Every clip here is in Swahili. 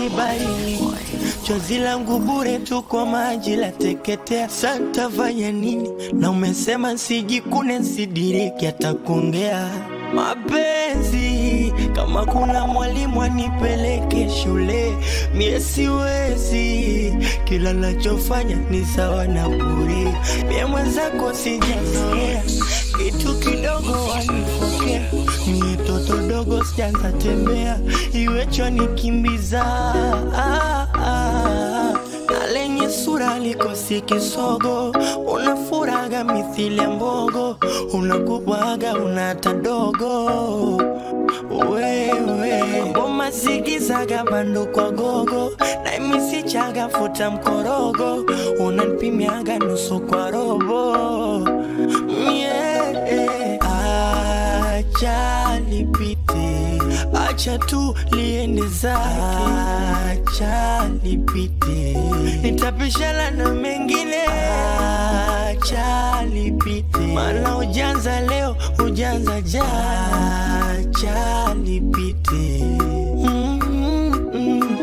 umenibaini chozi langu bure tu kwa maji la teketea. Santa fanya nini? Na umesema sijikune, sidiriki atakuongea mapenzi. Kama kuna mwalimu anipeleke shule, mie siwezi, kila nachofanya ni sawa na bure. Mie mwenzako sijazoea kitu kidogo wanipokea, mie toto dogo sijaanza tembea, iwecho nikimbiza ah, ah. na lenye sura likosi kisogo, unafuraga mithili ya mbogo, unakubwaga unata dogo wewe ngoma zigizaga bando kwa gogo na imisichaga futa mkorogo unanipimiaga nusu kwa robo yeah. acha lipite acha tu liende zake acha lipite nitapishana na mengine acha lipite mana ujanza leo ujanza jacha lipite mm -mm.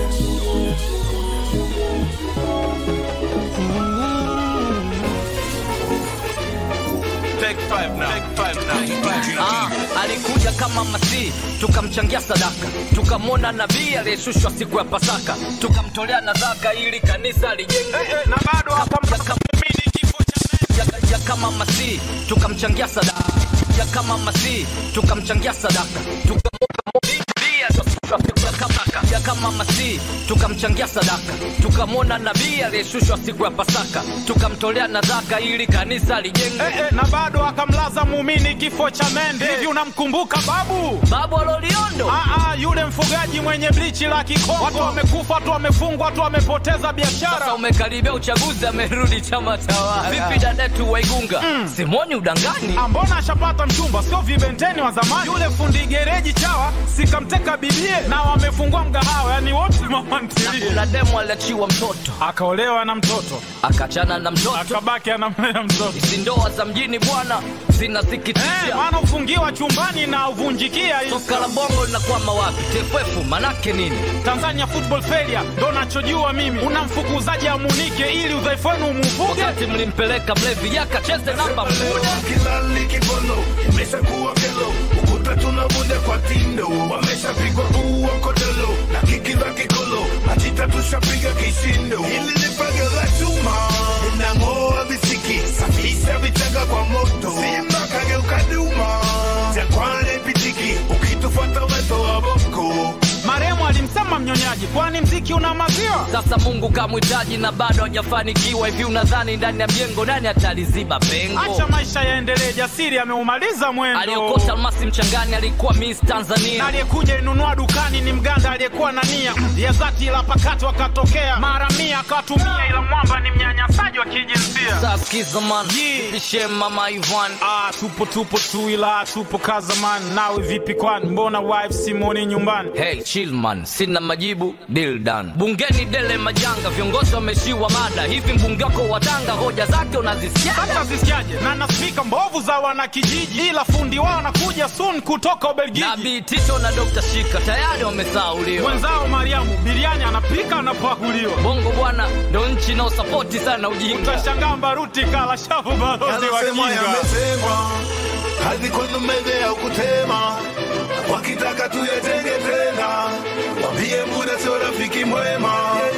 Take five now. Take five now. Ah, alikuja kama masihi tukamchangia sadaka, tukamwona nabii aliyeshushwa siku ya Pasaka, tukamtolea nadhaka ili kanisa lijengwe Eh, eh, na bado hakamdhamini kifo cha ya, ya kama masihi tukamchangia sadaka, ya kama masihi tukamchangia sadaka, tukamwona nabii aliyeshushwa siku ya Pasaka, ya kama masihi tukamchangia sadaka, tukamwona nabii aliyeshushwa siku ya Pasaka, tukamtolea nadhaka ili kanisa lijengwe Eh, eh, na bado akamlaza muumini kifo cha mende. Hivi unamkumbuka babu? babu aloliondo Ah, ah, yule mfugaji mwenye blichi la Kikongo. Watu wamekufa, watu wamefungwa, watu wamepoteza Sasa biashara. umekaribia uchaguzi, amerudi chama tawala. Vipi dadetu Waigunga? Simoni udangani. Ah, Mbona ashapata mchumba, sio vibenteni wa zamani? Yule fundi gereji chawa sikamteka bibie, na wamefungua mgahawa, yani wote mama ntilie. Kuna demo aliachiwa mtoto, Akaolewa na mtoto, akachana na mtoto. akabaki anamlea mtoto. Hizi ndoa za mjini bwana Eh, zinasikitisha. maana ufungiwa chumbani na uvunjikia hii. Soka la bongo linakwama wapi? TFF manake nini? Tanzania football failure ndo nachojua mimi. Unamfukuzaji amunike ili udhaifu wenu umuvuge. Wakati mlimpeleka mlevi yakacheze namba mmoja. kilali kibono imeshakuwa kelo ukuta tunavunja kwa tindo wameshapigwa ua kodolo na kiki za kikolo matita tushapiga kishindo hili ni paga la chuma linang'oa visiki safisha vichanga kwa moto simba kageuka duma jakwane pitiki ukitufuata weto wa boko Maremu alimsema mnyonyaji, kwani mziki una maziwa? Sasa Mungu kamhitaji na bado hajafanikiwa. Hivi unadhani ndani ya mjengo nani ataliziba pengo? Acha maisha yaendelee, jasiri ameumaliza mwendo. Aliokota almasi mchangani alikuwa Miss Na Tanzania. aliyekuja inunua dukani ni mganda aliyekuwa na nia ya dhati, ila pakati wakatokea mara mia akawatumia, ila mwamba ni mnyanyasaji wa kijinsia. Saskiza man, Yeah. pishe mama Ivan. Ah, tupo tupo tu, ila tupo kazaman. Nawe vipi kwani, mbona wife Simoni nyumbani? Hey, chill man, sina majibu, deal done. Bungeni dele majanga, viongozi wameshiwa mada. Hivi mbunge wako wa Tanga hoja zake unazisikia? hata zisikiaje na na spika mbovu za wanakijiji, ila fundi wao anakuja soon kutoka Ubelgiji. Nabii Tito na Dr. Shika tayari wamesauliwa. Mwenzao Mariamu biriani anapika anapakuliwa. Bongo bwana ndo nchi inaosapoti sana ujinga. Utashangaa Mbaruti kala shavu balozi wa Yanasemwa kinga. yamesemwa, hadi kwenye meza ya kutema, wakitaka tuyatenge tena, wambie muda sio rafiki mwema.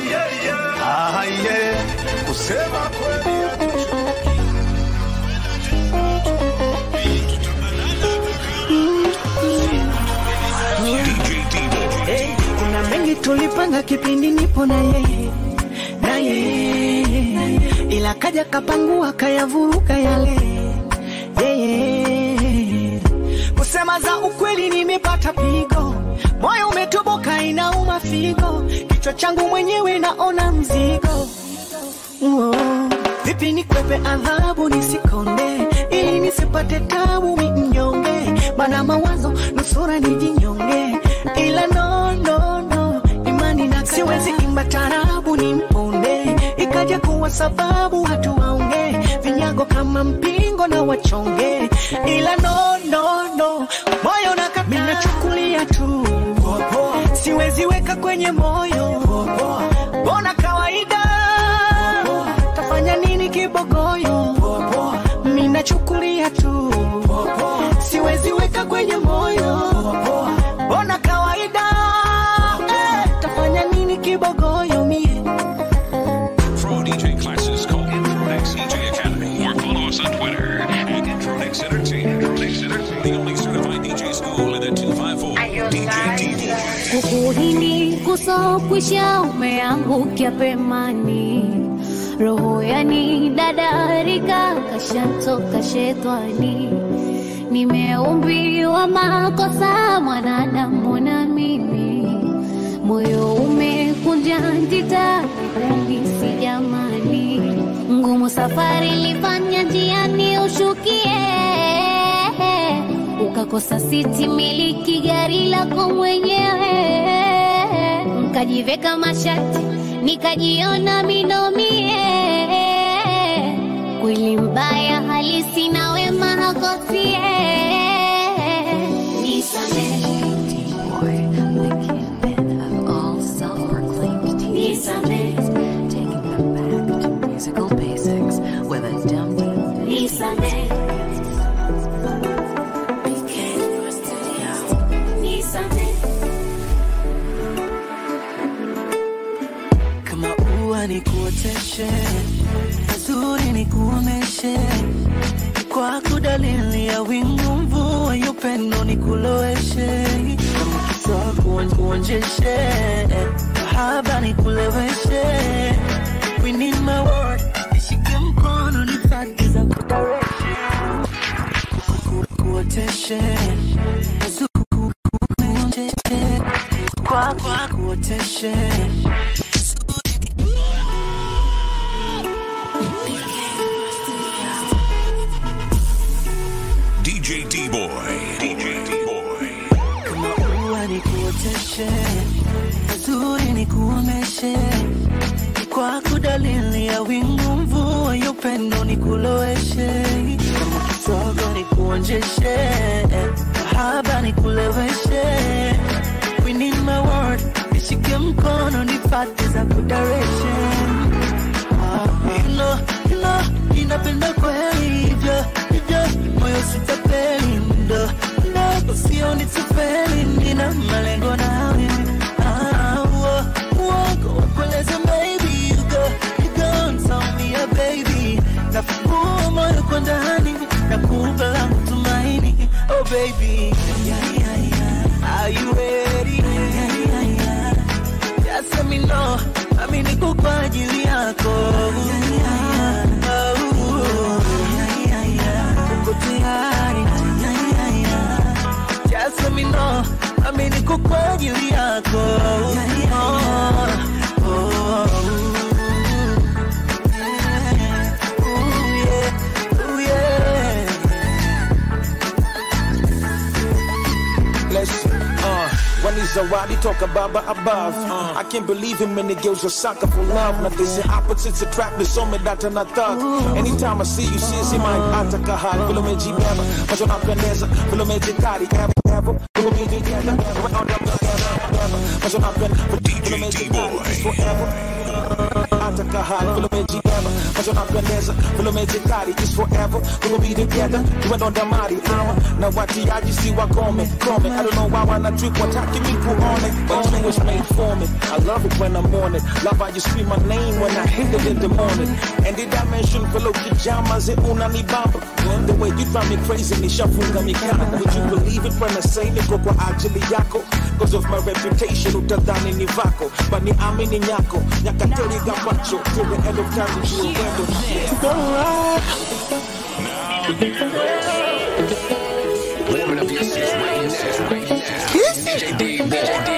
Ah, yeah. Kusema kweli Eh, kuna mengi tulipanga kipindi nipo na yeye na yeye, ila kaja kapangua kayavuruga yale yeye. Kusema za ukweli, nimepata pigo, moyo umetoboka, inauma figo, kichwa changu mwenyewe naona mzigo Oh, vipi nikwepe adhabu nisikonde, ili nisipate tabu mi mnyonge, mana mawazo nusura nijinyonge, ila no, no, no, imani na siwezi imba tarabu ni mponde, ikaja kuwa sababu watu waonge vinyago kama mpingo na wachonge, ila no, no, moyo na nachukulia tu siwezi weka kwenye moyo ukuhini kusokwisha umeangukia pemani roho yani dadarika kashantoka shetani nimeumbiwa makosa mwanadamu na mimi moyo umekunja njita kipungisi jamani ngumu safari lifanya njiani ushukie ukakosa siti miliki gari lako mwenyewe nkajiveka mashati nikajiona minomie kweli mbaya halisi na wema hakosie nisamehe nisamehe Musical basics with a down nisamehe nisamehe kama ua ni kuoteshe mazuri ni kuoneshe kwako dalili ya wingu mvua ya upendo ni kuloweshe kama kisa kuon- kuonjeshe mahaba ni kuleweshe We need my word nishike mkono nifate za kudareshe Ku- kuoteshe mazuri ku- kuonjeshe kwako kuoteshe DJ D Boy. DJ D Boy. kama ua ni kuoteshe mazuri ni kuoneshe kwako dalili ya wingu mvua ya upendo ni kuloweshe kama kisogo ni kuonjeshe mahaba ni kuleweshe We need my word nishike mkono nifate za kudareshe Ilo, ilo, inapenda kweli hivyo hivyo, moyo sitapeli ndo ndo, usioni tufeli, nina malengo nawe Ah, uo, uongo wakueleze maybe you go, you go and tell me a baby nafungua moyo kwa ndani na kupa langu tumaini oh baby yeah, yeah, yeah. are you ready yeah, yeah, yeah. Just let me know, nami niko kwa ajili yako. Oh, uko tayari? Just let me know, nami niko kwa ajili yako. Oh, oh, yeah. Ooh, yeah. Ooh, yeah. Listen, uh, when he's already talk about above. Uh, I can't believe him when the girls are sucker for love. Now they say opposites attract, me so me that and I thought. Anytime I see you, sisi my ataka hali. Vile umejibeba, macho napendeza. Vile umejikari, ever, ever. Vile umejikenda, ever, on the ever, macho napendeza. Vile umejikari, it's forever. Ataka hali, vile umejibeba. Macho napendeza. Vile umejikari, it's forever. We will be together. You went on the mighty hour. Na watiaji si wakome, kome. I don't know why wanna trick wataki me on it. But you was made for me. I love it when I'm on it. Love how you scream my name when I hit it in the morning. And the dimension fellow pajamas and unanibamba. The way you drive me crazy, nishafunga mikana. Would you believe it when I say niko kwa ajili yako? Cause of my reputation, utadhani ni vako. But ni amini nyako. Nyakateri gabacho. Till the end of time, you will Warming up your seats right now. DJ D Boy.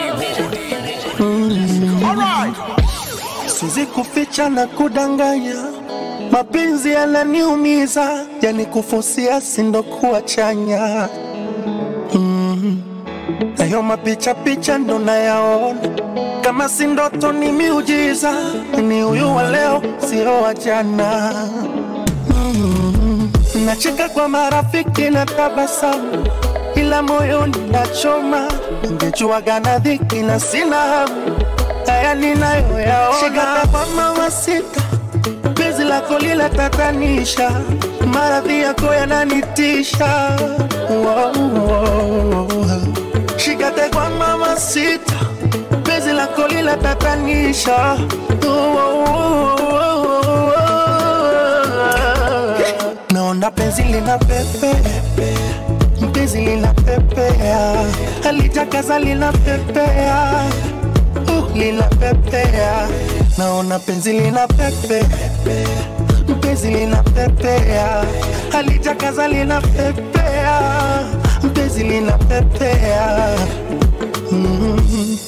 siwezi kuficha na kudanganya, mapenzi yananiumiza, yani kufusia sindo kuwa chanya mm. Nayo mapicha picha ndo nayaona, kama si ndoto ni miujiza, ni huyu wa leo sio wa jana mm. Nacheka kwa marafiki na tabasamu, ila moyoni nachoma, ningejuaga na dhiki na sina hamu haya ninayoyaona. Shika kwa mama sita, penzi lako lila tatanisha, maradhi yako yananitisha. Wow, wow. Shika kwa mama sita, penzi lako lila tatanisha. Wow, wow. Naona penzi lina pepe mpenzi linapepea, alitakaza linapepea, uh, linapepea, naona penzi linapepea, mpenzi linapepea, alitakaza linapepea, mpenzi linapepea. Mm.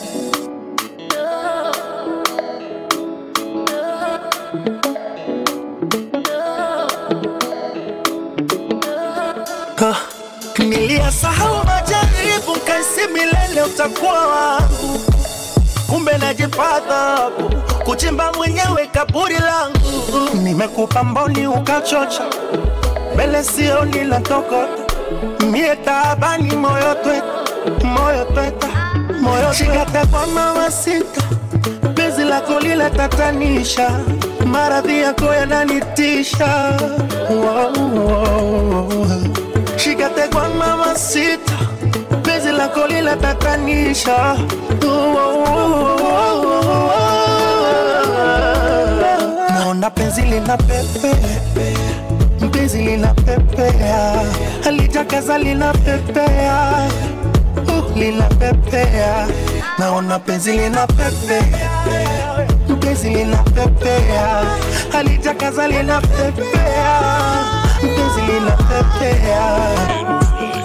Ah, Niliyasahau majaribu kaisi milele utakuwa wangu, kumbe najipata kuchimba mwenyewe kaburi langu. Nimekupa mboni ukachocha, mbele sioni la tokota, mie taabani moyo tweta, moyo tweta, moyo shikate kwa mama sita, penzi lako lile tatanisha, maradhi yako yananitisha. Wow, wow, wow. Shikate kwa mama sita, penzi lako lile tatanisha. Naona penzi lina pepe, penzi lina pepea, alitakaza lina pepea, uh, lina pepea. Naona penzi lina pepe, penzi lina pepea, alitakaza lina pepea, penzi lina pepea.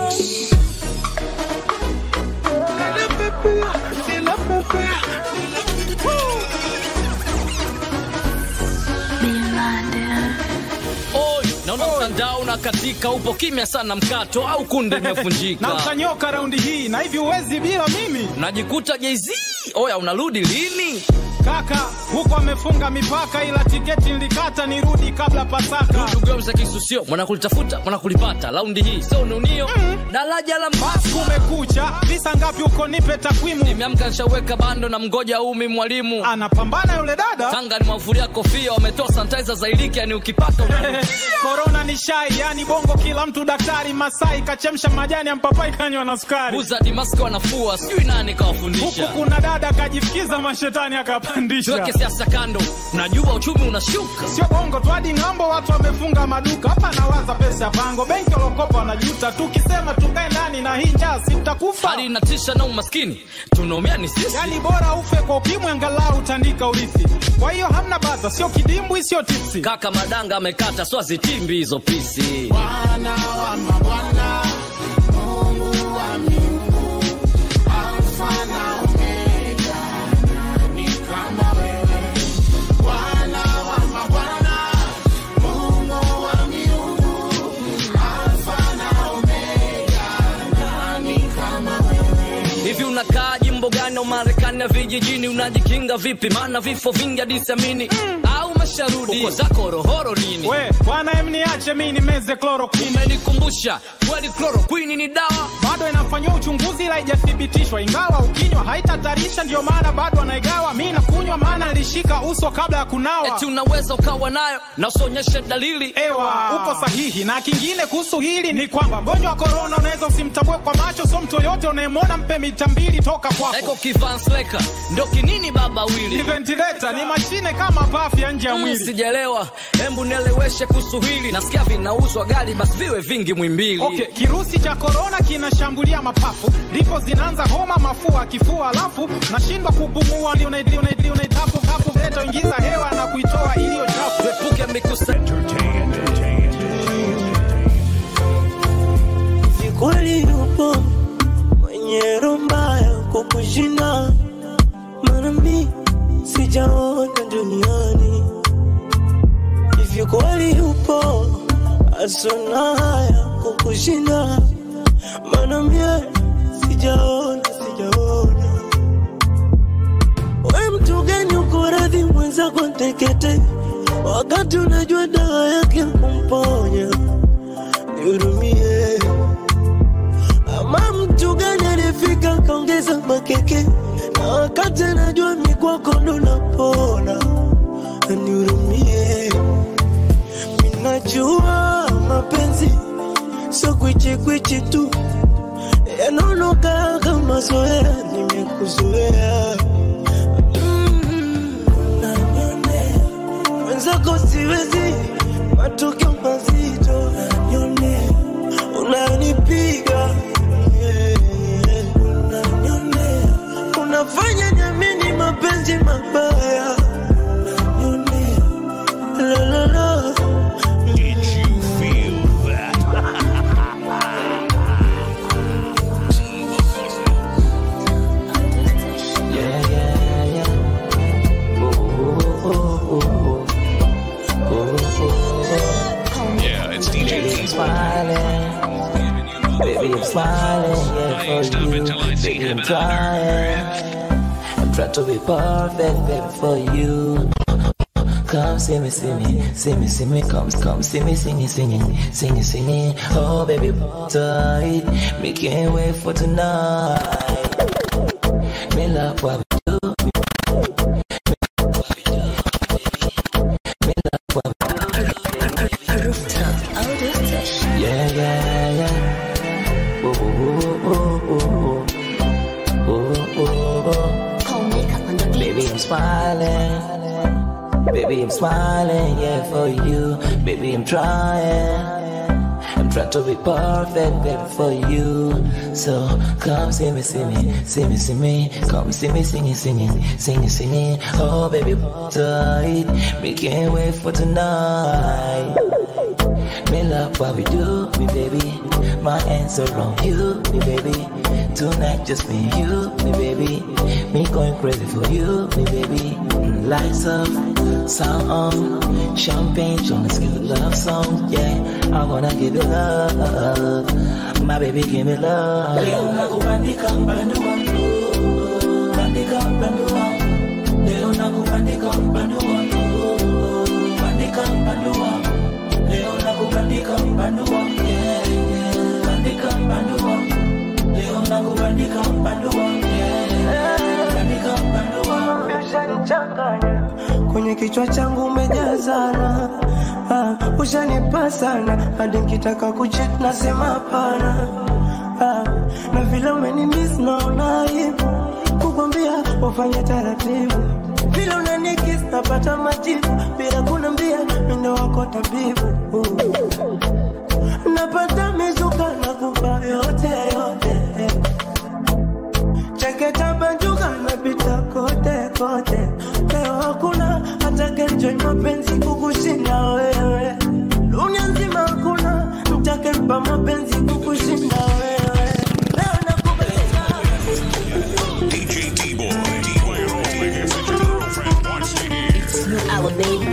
Oi, naona mtandao unakatika, upo kimya sana, mkato au kunde imevunjika. na utanyoka raundi hii na hivi uwezi bila mimi Najikuta Jay-Z, oya unarudi lini? kaka huko amefunga mipaka ila tiketi nilikata nirudi kabla pasaka Ndugu za kisusio, mwana kulitafuta, mwana kulipata. Raundi hii sio ununio, daraja la basi kumekucha visa ngapi huko nipe takwimu Nimeamka nishaweka bando na mgoja umi mwalimu. anapambana yule dada Tanga ni mavulia kofia, wametoa sanitizer za iliki, yani ukipaka una- korona ni shai yani bongo kila mtu daktari masai kachemsha majani ya mpapai kanywa na sukari Buza Dimasko wanafua, sijui nani huku kawafundisha. kuna dada kajifikiza mashetani akapandisha Tuweke siasa kando, najua uchumi unashuka. sio bongo tu hadi ng'ambo watu wamefunga maduka hapa nawaza pesa ya pango benki walokopa wanajuta tukisema tukae ndani na hii njaa si tutakufa Hali inatisha na umaskini, tunaumia ni sisi. yani bora ufe kwa ukimwi angalau utandika urithi kwa hiyo hamna baza sio kidimbwi sio tipsi Kaka Madanga amekata swazitimbi hizo pisi. Hivi unakaa jimbo gani au Marekani na vijijini? Unajikinga vipi? Maana vifo vingi hadi siamini. Au masharudi uko zako rohoro nini? we bwana em niache mi nimeze chloroquine Umenikumbusha kweli, chloroquine ni dawa. bado inafanyiwa uchunguzi ila haijathibitishwa ingawa ukinywa haitatarisha ndio maana bado anaigawa mi nakunywa maana nilishika uso kabla ya kunawa Eti unaweza ukawa nayo na usionyeshe dalili. ewa uko sahihi na kingine kuhusu hili ni kwamba mgonjwa wa korona unaweza usimtambue kwa macho so mtu yoyote unayemwona mpe mita mbili toka Eko kwako kivansleka ndo kinini baba ni wili ventilator ni mashine kama pafu ya nje ya Mm, mwili sijaelewa, hembu nieleweshe kuhusu hili. Nasikia vinauzwa gari, basi viwe vingi mwimbili. Okay, kirusi cha korona kinashambulia mapafu, ndipo zinaanza homa, mafua, kifua, alafu nashindwa kupumua, ndio unaidili unaidili unaitapu hapo, leta ingiza hewa na kuitoa iliyo chafu. Tuepuke mikusanyiko Ni kweli yupo mwenye roho mbaya kukushinda, maana mi sijaona duniani. Hivyo kweli yupo asona haya kukushinda, maana mie sijaona, sijaona. We mtu gani uko radhi mwenzako tekete, wakati unajua dawa yake kumponya? Nihurumie. Ama mtu gani alifika kaongeza makeke na wakati anajua mikwako ndo napona, nihurumie. Minajua mapenzi sio kwichikwichi tu, yanaonoka kama zoea, nimekuzoea Mm, unanionea. mwenzako siwezi, matokeo mazito unanionea, unanipiga Baby, I'm trying. I'm trying to be perfect, baby, for you. Come see me, see me, see me, see me, come, come see me singing, singing, singing, singing. Oh, baby, tight. Me can't wait for tonight. Me love what we do. Me love what we do. Yeah, yeah, yeah. Oh, oh, oh, oh, oh, oh, oh, oh. Baby, I'm smiling. Baby, I'm smiling, yeah, for you. Baby, I'm trying. I'm trying to be perfect, baby, for you. So come see me, see me, see me, see me. Come see me singing, singing, singing, singing. Oh, baby, tight. Me can't wait for tonight. Me love what we do, me baby. My hands are on you, me baby. Tonight just me and you, me baby. Me going crazy for you, me baby. Lights up, sound on, champagne, trying to give a love song, yeah. I wanna give you love, my baby, give me love. Leo nakubandika mpando wangu, bandika mpando wangu. Leo nakubandika mpando wangu, bandika mpando wangu. Leo nakubandika mpando wangu, yeah, yeah. bandika mpando wangu. Leo nakubandika mpando wangu, yeah, bandika mpando wangu. Ushanichanganya kwenye kichwa changu umejazana, ah, ushanipa sana hadi nkitaka kuchit nasema hapana, ah, na vile umenimiss naona aibu kukwambia ufanye taratibu, vile unanikis napata majibu bila kunambia mendo wako tabibu napata mizuka na kupa yote yote cheketa banjuka napita kote kote leo hakuna atakaenjoy mapenzi kukushinda wewe dunia nzima hakuna mtakempa mapenzi kukushinda wewe leo nakubeza DJ T-Boy. T-Boy, Rolling. If your girlfriend wants to hear.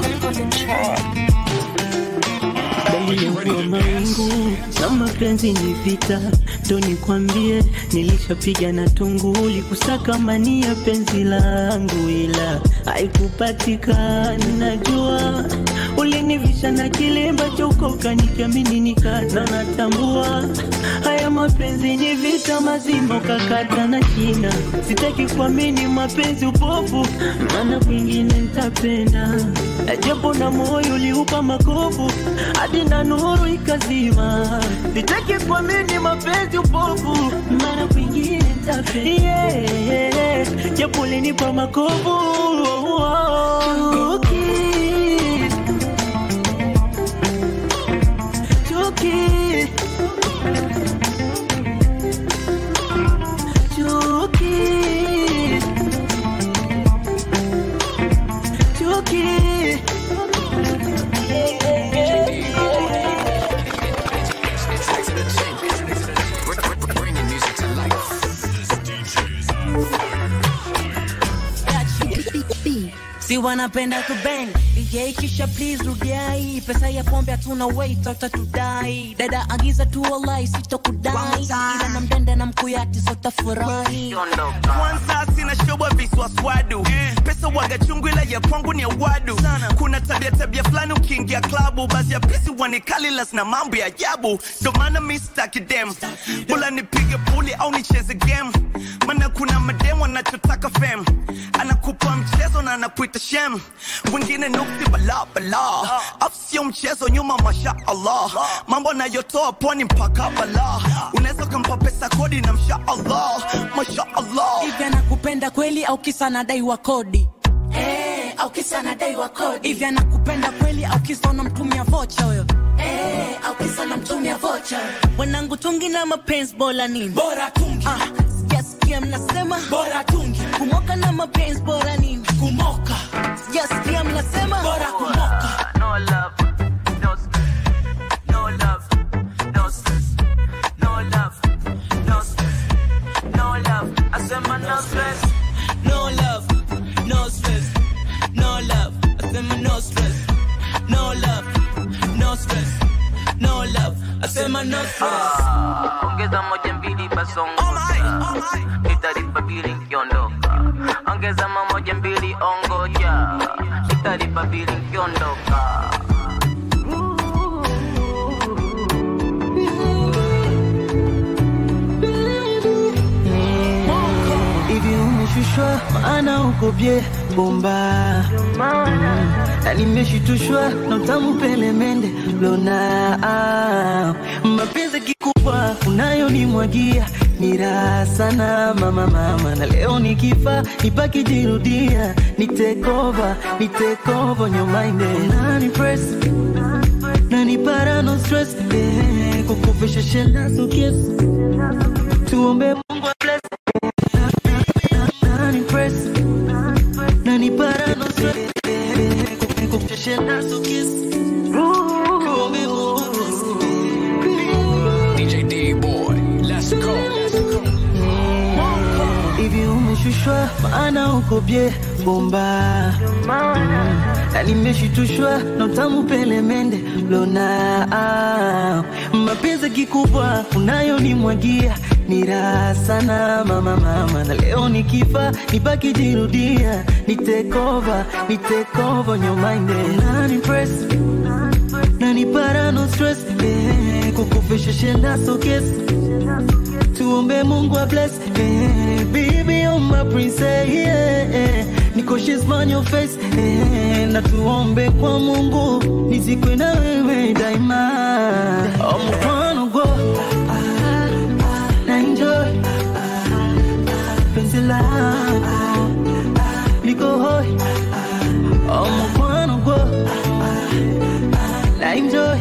dalili ya kuwa mawingu na mapenzi ni vita, ndo nikwambie, nilishapiga na tunguli kusaka mani ya penzi langu, ila haikupatikana. Najua ulinivisha na kilemba cha ukoka, nikiamini nikata, natambua haya mapenzi ni vita mazima, ukakata na shina. Sitaki kuamini mapenzi upofu, maana kwingine nitapenda, japo na moyo uliupa makovu hadi na nuru ikazima. Sitaki kuamini mapenzi upofu, maana kwingine nitapenda, yeah, japo ulinipa makovu Chuki. Chuki. Chuki. Chuki. Bringing music to life. si wanapenda kubeng yeah, kisha please rudiai pesa ya pombe hatuna wait utatudai dada agiza tu walai sitokudai ila na mdende na mkuyati sotafurahi kwanza sina shobo viswaswadu pesa waga chungu ila ya kwangu ni ya wadu kuna tabia tabia fulani ukiingia klabu basi ya pisi wanikalilas na mambo ya ajabu ndo maana mi sitaki dem bula nipige puli au nicheze game maana kuna madem wanachotaka fem anakupa mchezo na anakuita shem wengine nuksi bala bala afu sio mchezo nyuma masha allah mambo anayotoa pwani mpaka bala unaweza ukampa pesa kodi na msha allah masha allah hivi anakupenda kweli au kisa nadaiwa kodi Eh, au kisa nadaiwa kodi hivi anakupenda kweli au kisa unamtumia vocha huyo Eh, au kisa unamtumia vocha wanangu tungi na mapenzi bora nini bora tungi ah, sijasikia mnasema bora tungi kumoka na mapenzi bora nini kumoka sijasikia mnasema bora kumoka No love, no stress. No love, no stress. No love, no stress. No love, I said my no stress. No love, no stress. No love, I said my no stress. No love, no stress. No love, asema no stress Ah, ongeza moja mbili basongo nitalipa bili nkiondoka ongeza mamoja mbili ongoja nitalipa bili nkiondoka hivi umeshushwa maana uko bye bomba na nimeshitushwa na utamu pelemende lona ah, mapenzi kikubwa unayonimwagia ni raha sana mama mama na leo nikifa nipaki jirudia nitekova nitekova nyomainde nani press nani para no stress eh, kukufisha shenda so kiss tuombe mungu bless nani press nani para no stress eh, kukufisha shenda so kiss tuombe mungu DJ D boy, let's go. hivi umeshushwa maana uko bye bomba na nimeshitushwa na utamu pelemende lona ah, mapenzi kikubwa unayonimwagia ni raha sana mama mama na leo nikifa nipaki jirudia nitekova nitekova nyomainde nani press nani para no stress eh, kukufisha shenda so kiss tuombe mungu wa bless eh, baby you're my princess yeah, eh, niko she's on your face eh, na tuombe kwa mungu nizikwe na wewe daima oh, mfano go na enjoy penzi lako niko hoi oh, mfano go na enjoy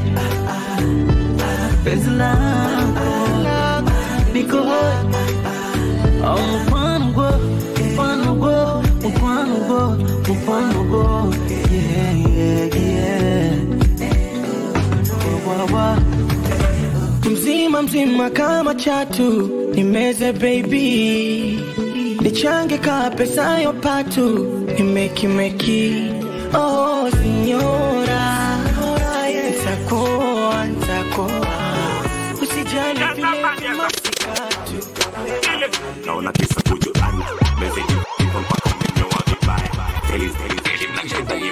penzi lako niko hoi oh, mfano go mfano go mfano go mfano go yeah yeah yeah wa, wa, wa. mzima mzima kama chatu nimeze baby nichange ka pesa yo patu nimekimeki oh sinyora ntakoa ntakoa usijali vile masikatu naona kisa kujulana meseji ipo mpaka umenyoa vibaya Teli- teli- teli-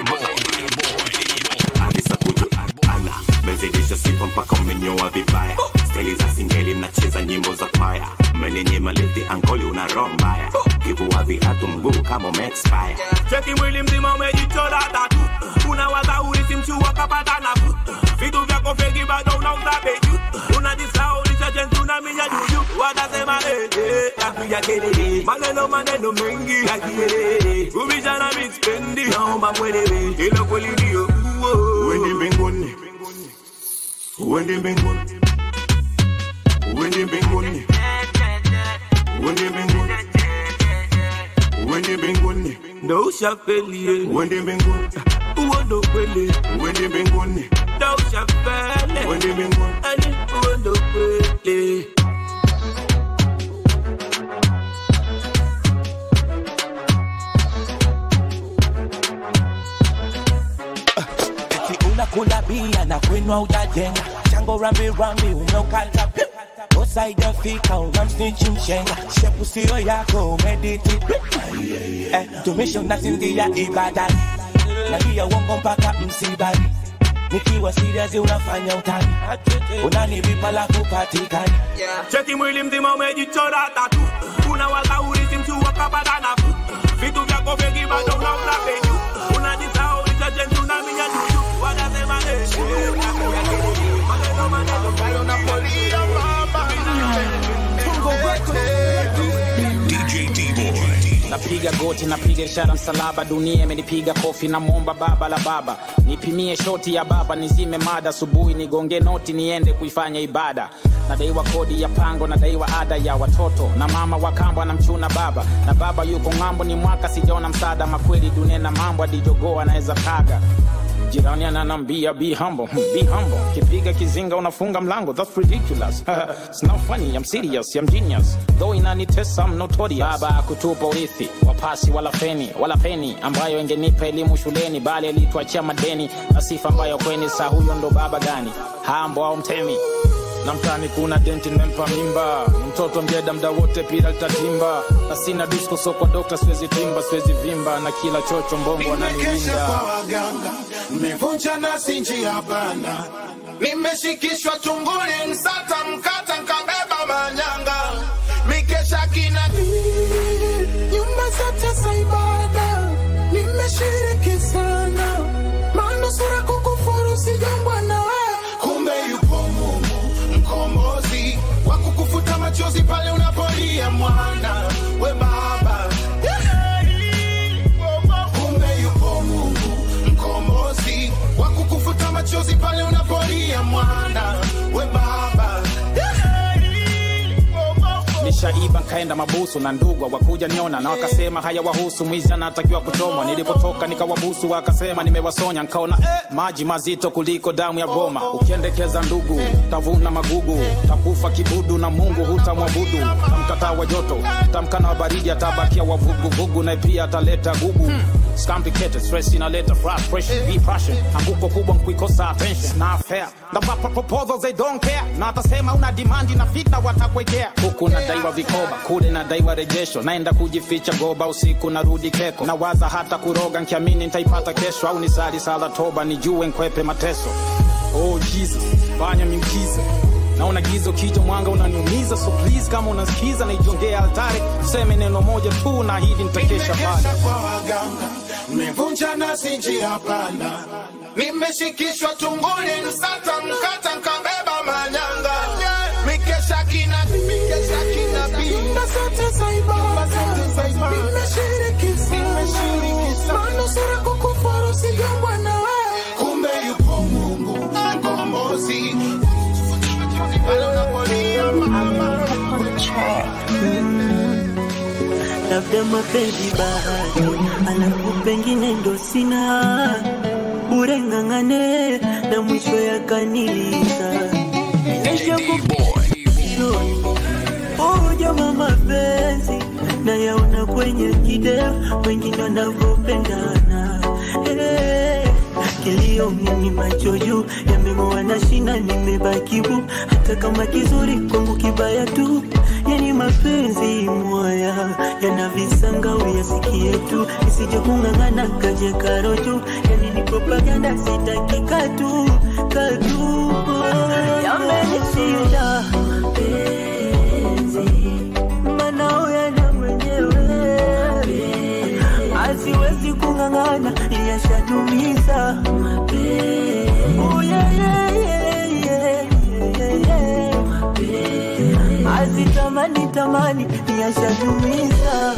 kisa kujulana mezidisha sifa mpaka umenyoa vibaya steli za singeli mnacheza nyimbo za kwaya mmenenyema lithi ankoli una roho mbaya kivua viatu mguu kama umeexpire cheki mwili mzima umejichora tatu unawaza urisi mchua kapata nafu vitu vyako feki bado unauza beju unajisahau lichajensi unaminya juju watasema ee napiga kelele maneno maneno mengi ya kielele ubishana mispendi naomba mwelewe ilo kweli ndio uende mbinguni uende mbinguni uende mbinguni uende mbinguni uende mbinguni ndo ushafelie uende mbinguni uo ndo kweli uende mbinguni ndo ushafele uende mbinguni ani uo ndo kweli eti unakula bia na kwenwa ujajenga chango rambi rambi umeukata piu. usaidafika unamsnichi mshenga shepu sio yako umediti eh, tumisho nasingia ibadani nalia uongo mpaka msibani nikiwa serious unafanya utani unanivipa la kupatikani cheki mwili mzima umejichora tatu unawaza urisi mchua kapata nafu vitu vyako vingi bado unauza penyu unajisahau lichajensi unaminya juju wanasema ee napiga kelele maneno maneno bayo na polia DJ D boy. napiga goti napiga ishara msalaba dunia imenipiga kofi namwomba baba la baba nipimie shoti ya baba nizime mada asubuhi nigonge noti niende kuifanya ibada nadaiwa kodi ya pango nadaiwa ada ya watoto na mama wa kambo anamchuna baba na baba yuko ng'ambo ni mwaka sijaona msaada makweli dunia na mambo adijogoo anaweza kaga jirani ananambia be humble hmm, be humble kipiga kizinga unafunga mlango that's ridiculous it's not funny i'm serious i'm genius though inanitesa i'm notorious baba kutupa urithi wapasi wala feni wala peni ambayo ingenipa elimu shuleni bali alituachia madeni na sifa ambayo kweni saa huyo ndo baba gani hambo au mtemi na mtani kuna denti nimempa mimba Ni mtoto mjeda mda wote pila litatimba na sina disco so kwa dokta siwezi timba siwezi vimba na kila chocho mbongo Nimekesha ananiwinda kwa waganga, nimevunja nasi njia panda, nimeshikishwa tunguni, msata mkata, nkabeba manyanga, mikesha kina nyumba zote za ibada, nimeshiriki sana, manusura kukufuru sijambwa na wewe, kumbe yupo Mungu mkombozi wa kukufuta machozi pale unapolia mwana we baba kumbe yupo Mungu mkombozi wa kukufuta machozi pale unapolia mwana we baba nishaiba nkaenda mabusu na ndugwa wakuja niona na wakasema haya wahusu mwizi anatakiwa kuchomwa nilipotoka nikawabusu wakasema nimewasonya nkaona eh, maji mazito kuliko damu ya goma ukiendekeza ndugu tavuna magugu takufa kibudu na mungu hutamwabudu tamkataa wa joto tamkana wa baridi atabakia wavuguvugu na pia ataleta gugu It's complicated, stress inaleta frustration, depression anguko kubwa nkuikosa attention na fair na wapa proposals they don't care na atasema una demand na fitna watakwekea huku nadaiwa vikoba kule nadaiwa rejesho naenda kujificha goba usiku narudi keko nawaza hata kuroga nkiamini ntaipata kesho au nisali sala toba nijue nkwepe mateso oh jesus fanya miujiza naona gizo kija mwanga unaniumiza so please kama unasikiza naijongea altare tuseme neno moja tu na hili nitakesha pale Nimekesha kwa waganga, nimevunja nasi njia panda, nimeshikishwa tunguni, msata mkata, nkabeba manyanga, mikesha kina mikesha kina nyumba zote za ibada, nimeshiriki sana, manusura kukufuru sijambwa na wewe, kumbe yupo Mungu mkombozi pale unapolia mama labda mapenzi bahati, alafu pengine ndo sina bure, ng'ang'ane na mwisho yakaniliza ujama mapenzi na yaona kwenye video, wengine wanavyopendana hey. Kilio mimi macho juu yameng'oa na shina, nimebaki bu, hata kama kizuri kwangu kibaya tu. Yani mapenzi mwaya yana visanga, uyasikie tu, isije kung'ang'ana kaje karoju. Yani ni propaganda, sitaki katu katu, yamenishinda mapenzi, manao yana mwenyewe asiwezi kung'ang'ana, yashatumiza Oh, yeah, yeah, yeah, yeah, yeah, yeah. Azitamani tamani yashatumiza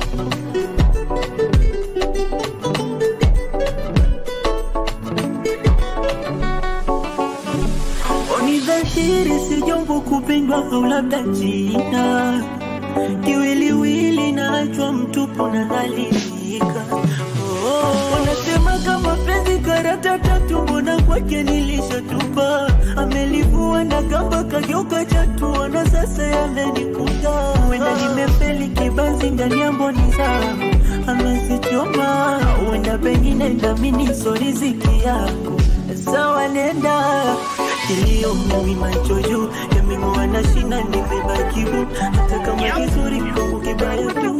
Oni dhahiri si jambo kupendwa au labda jina kiwiliwili naachwa mtupu na dhalilika. Oh, wanasema kama penzi karata tatu, mbona kwake nilishatupa? Amelivua na kamba kageuka chatu, na sasa yamenikuta. Huenda nimefeli kibanzi ndani ya mboni zangu, amezichoma. Huenda pengine ndamini so riziki yako sawa, nenda kilio mimi macho juu yameng'oa na shina, nimebaki bu, hata kama kizuri kwangu kibaya tu.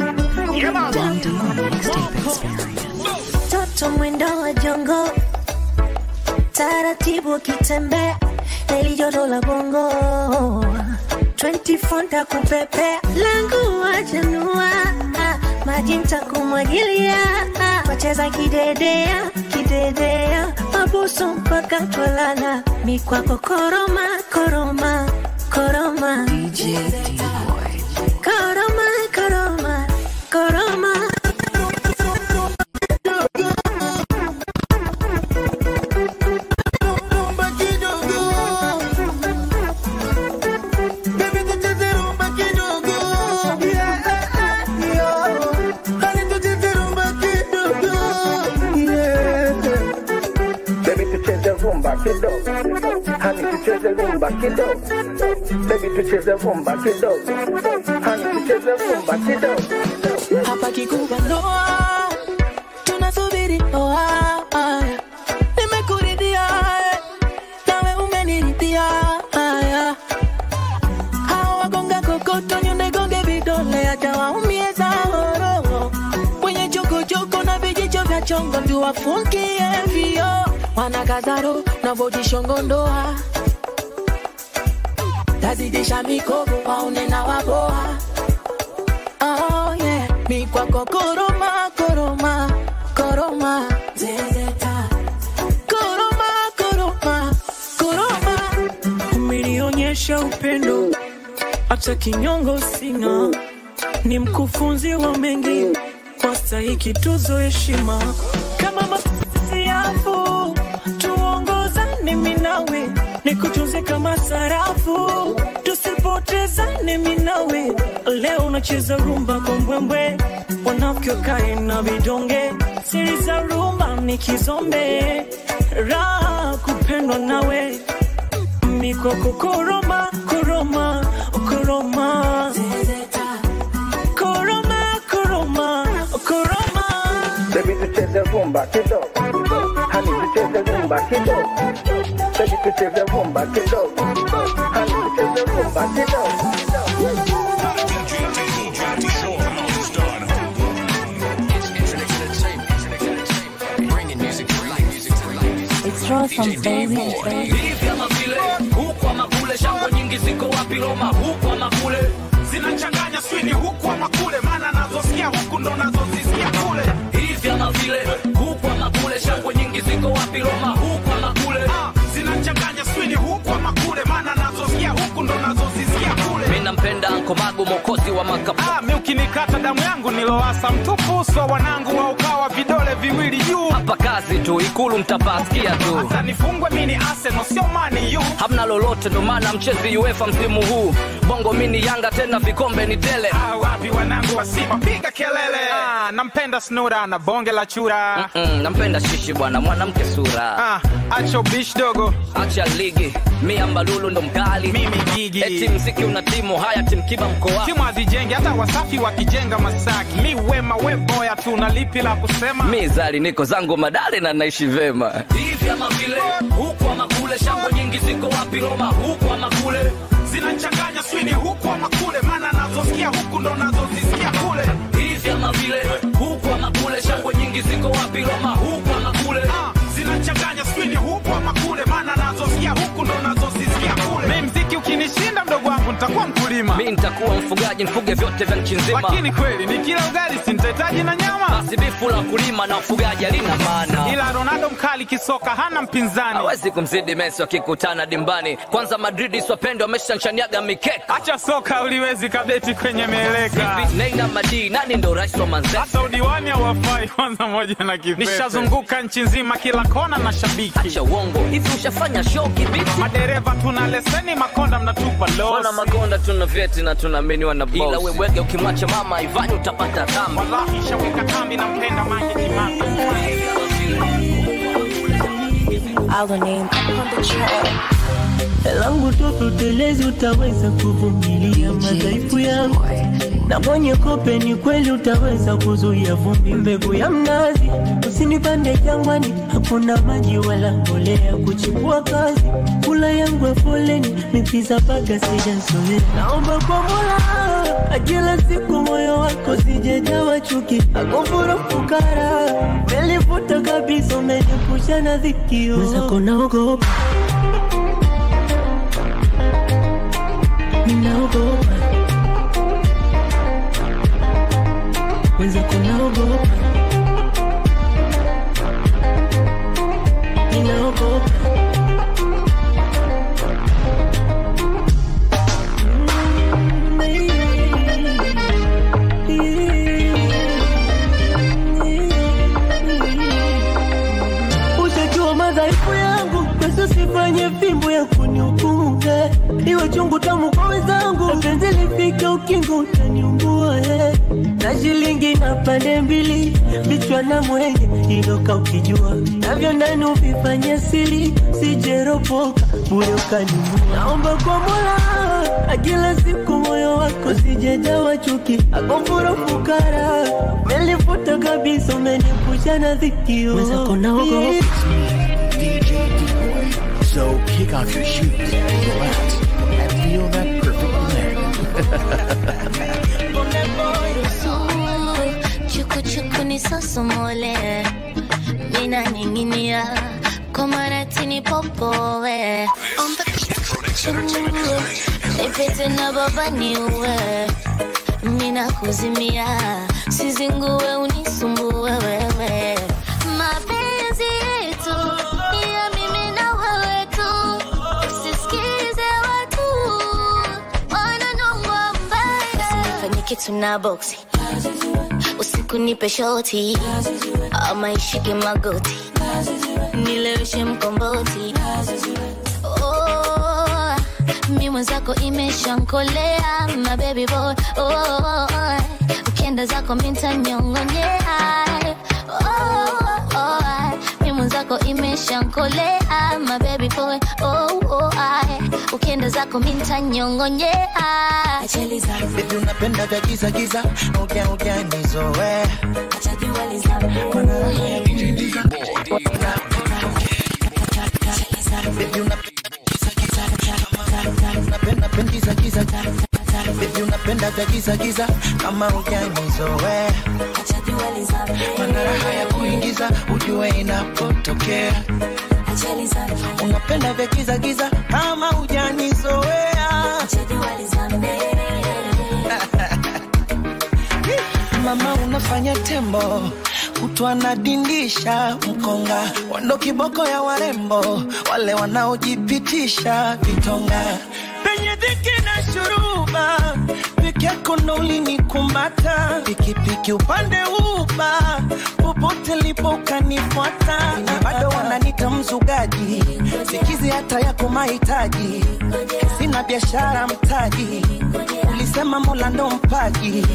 Toto mwendo wa jongo, taratibu akitembea, heli joto la bongo 24 ntakupepea, langu wajanua, maji ntakumwagilia, wacheza kidedea kidedea, mabusu mpaka twalala, mikwako koroma koroma koroma, koroma koroma koroma Baby tucheze rumba kidogo, hani tucheze rumba kidogo. Baby tucheze rumba kidogo, hani tucheze rumba kidogo. hapa kikubwa ndoa tunasubiri ndoa nimekuridhia eh, nawe umeniridhia haya chongo tuwafungie vio wanakazaro navojishongondoa tazidisha mikogo waone na waboa oh, yeah. mikwako koroma koroma koroma zezeta koroma koroma koroma umenionyesha upendo hata kinyongo sina ni mkufunzi wa mengi kwa stahiki tuzo heshima kama masiafu tuongozane mimi nawe nikutunze kama sarafu tusipotezane mimi nawe leo unacheza rumba kwa mbwembwe wanafiki wakae na vidonge siri za rumba ni kizombe raha kupendwa nawe mikoko koroma koroma koroma koroma koroma koroma Baby tucheze rumba kidogo, hani tucheze rumba kidogo. Baby tucheze rumba kidogo, hani tucheze rumba kidogo. It's Rosam, baby. hivi ama vile huku ama kule shangwe nyingi ziko wapi roma huku ama kule zinachanganya swini huku ama kule maana nazosikia huku ndo nazozisikia kule hivi ama vile huku ama kule shangwe nyingi ziko wapi roma huku ama kule Ah, zinachanganya swini huku ama kule maana nazosikia huku ndo nazozisikia kule mi nampenda ankomagu mokozi wa makapu Ah, mi ukinikata damu yangu niloasa mtupu uso wanangu wa ukawa vidole viwili juu hapa kazi tu ikulu mtapasikia tu hata nifungwe mini Arsenal sio mani yu hamna lolote ndo maana mchezi uefa msimu huu bongo mini yanga tena vikombe ni tele Ah, wapi wanangu wa Simba piga kelele ah, nampenda snura na bonge la chura mm, nampenda shishi bwana mwanamke sura ah, acho bish dogo acha ligi mi ambalulu ndo mkali mimi gigi eti mziki una timu haya timkiba mkoa timu hazijenge hata wasafi wakijenga masaki mi wema we boya tu na lipi la kusema mi zali niko zangu madale na naishi vema hivi ama vile huku ama kule shangwe nyingi ziko wapi roma huku ama kule zinachanganya swini huku ama kule maana nazosikia huku ndo nazozisikia kule hivi ama vile huku ama kule shangwe nyingi ziko wapi roma huku ama kule ah, zinachanganya swini huku ama kule maana nazosikia huku ndo nazozisikia kule mi mziki ukinishinda mdogo wangu nitakuwa mkulima mi nitakuwa mfugaji nifuge vyote vya nchi nzima lakini kweli ni kila ugali sintahitaji na nyama basi bifu la kulima na ufugaji halina maana ila ronaldo mkali kisoka hana mpinzani hawezi kumzidi mesi wakikutana dimbani kwanza madridi swapende wameshanchaniaga mikeka acha soka uliwezi kabeti kwenye mieleka Hivi, neina madii nani ndo rais wa manzese hata udiwani hawafai kwanza moja na kipepe nishazunguka nchi nzima kila kona na shabiki acha uongo hivi ushafanya show kibiti madereva tuna leseni makonda mnatupa Wana losi makonda tuna vyeti na tunaaminiwa na boss. Ila wewege ukimwacha mama Ivani utapata dhambi. wallahi shaweka kambi na mpenda mange kimanga Our name on the track. langu toto telezi, utaweza kuvumilia madhaifu yangu, na mwenye kope ni kweli, utaweza kuzuia vumbi. Mbegu ya mnazi usinipande jangwani, hakuna maji wala mbolea kuchipua kazi. Kula yangu ya foleni, mipiza baga sijazoea. Naomba kwa Mola kila siku moyo wako sijejawa chuki, akufuru fukara, melifuta kabisa, umenipusha na dhikio mwenzako naogopa ninaogopa wenzako naogopa ninaogopa ushajua madhaifu yangu kwezo sifanye fimbo ya kunihukumu eh. iwe chungu tamu kwa wenzangu penzi lifike ukingo utaniumbua eh. na shilingi na pande mbili vichwa na mwenge iloka ukijua navyo ndani uvifanye siri sijeropoka bure ukaniua naomba kwa mola akila siku moyo wako sijejawa chuki akofuro fukara melifuta kabisa umenipusha na dhikio mwenzako naogopa So kick off your shoes, relax, and feel that perfect blend. Chuku chuku ni sosomole ninaning'inia komaratini popowe ipete na baba niue mina kuzimia sizingue unisumbue wewe mapenzi yetu ni ya mimi na wewe tu usisikize watu wananongwa mbaya fanye kitu na boksi usiku nipe shoti ama ishike magoti nileweshe mkomboti oh, mi mwenzako imeshankolea my baby boy oh, ukienda zako mintanyongonyea oh, oh, mi mwenzako imeshankolea my baby boy oh, oh, ukienda zako mintanyongonyea Baby unapenda vya giza giza, ongea ongea nizoe. Baby unapenda giza giza, unapenda penda giza giza. Baby unapenda vya giza giza, kama ongea nizoe. Mana raha ya kuingiza, ujue inapotokea. Unapenda vya giza giza, kama hujanizoea. Mama unafanya tembo kutwa nadindisha mkonga wando kiboko ya warembo wale wanaojipitisha vitonga penye dhiki na shuruba peke yako ndo ulinikumata pikipiki upande uba popote lipo ukanifuata na bado wananita mzugaji sikizi hata yako mahitaji sina biashara mtaji ulisema mola ndo mpaji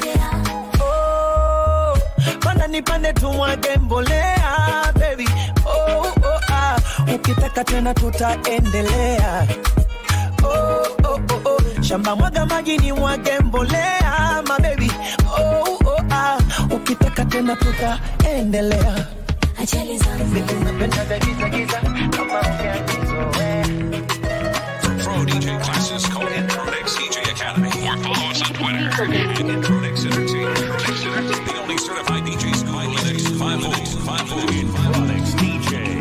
oh, panda nipande tumwage mbolea baby oh, oh, ah. ukitaka tena tutaendelea oh, oh, oh, oh. shamba mwaga maji ni mwage mbolea mabebi oh, oh, ah. ukitaka tena tutaendelea Baby, unapenda vya giza giza kama ukianizoea Pro DJ classes call Intronix DJ Academy. Follow us on Twitter. Intronix Entertainment. The only certified DJ school in Linux. 5 volts, 5 volts. Intronix DJ.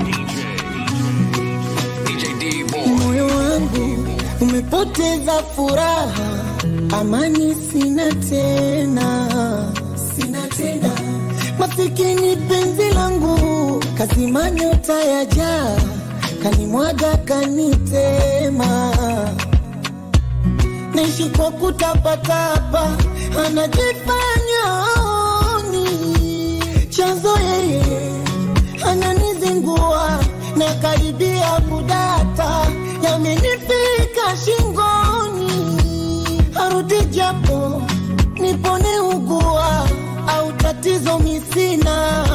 DJ D Boy. moyo wangu umepoteza furaha, amani sina tena, sina tena. Masikini penzi langu kazima nyota ya jaa, kanimwaga kanitema, naishi kwa kutapatapa, anajifanya aoni chanzo yeye ananizingua na karibia kudata, yamenifika shingoni, arudi japo nipone ugua au tatizo misina,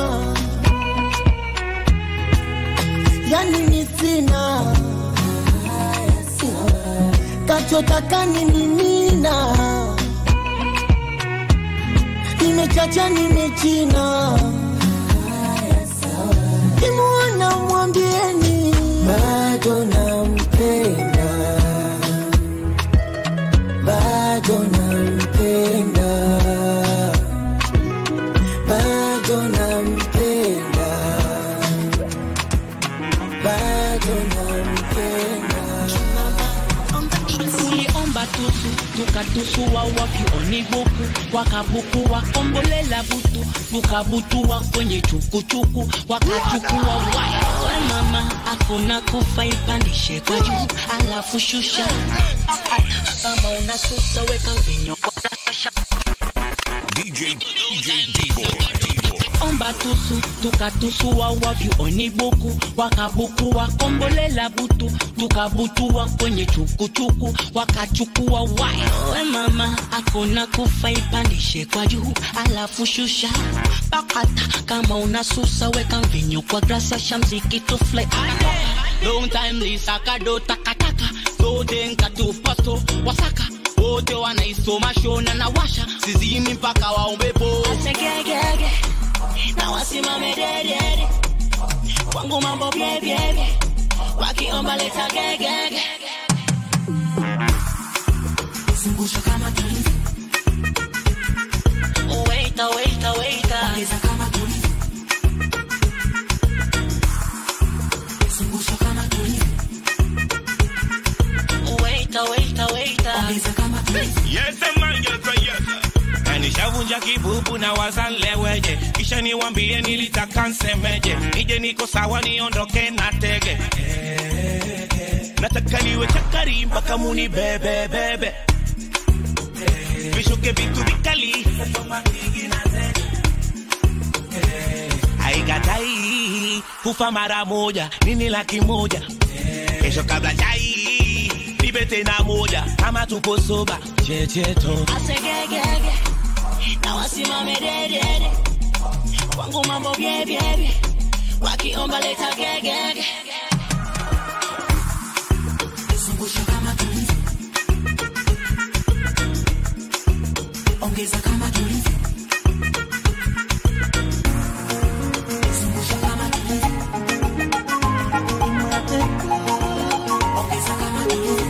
yani misina kachotaka nimimina, nimechacha nimechina kimwana mwambieni bado nampenda, bado nampenda, bado nampenda, bado nampenda. uliomba tusu tukatusua wakioni buku wakabuku wakombolela butu tukabutua kwenye chukuchuku wakachukua wawe mama akuna kufa ipandishe kwa juu alafu shusha kama unasusa weka vinyo DJ DJ D Boy. omba tusu tukatusua wavyuoni buku wakabuku wakombolela butu tukabutua kwenye chukuchuku wakachukua wawe mama akuna kufa ipandishe kwa juu alafu shusha bakata kama unasusa weka mvinyo kwa grasa shamziki tufly long time lisaka do takataka so denka tu pasto wasaka wote wanaisoma shona na washa sizimi mpaka waombepo Asegegege, na wasimame dedede kwangu mambo byebyebye wakiomba leta gegege zungusha kama tulivu Waita, waita, waita. ongeza kama tulivu navunja kibubu na wazaleweje kisha niwambie nilitaka nsemeje nije niko sawa niondoke na tege nataka niwe chakari mpaka muni bebebebe vishuke vitu vikali aigatai kufa mara moja nini laki moja kesho kabla chai nipe tena moja kama tupo soba checheto asegegege na wasimame dedede kwangu mambo byebyebye wakiomba leta gegege zungusha kama tulivyo ongeza kama tulivyo zungusha kama tulivyo ongeza kama tulivyo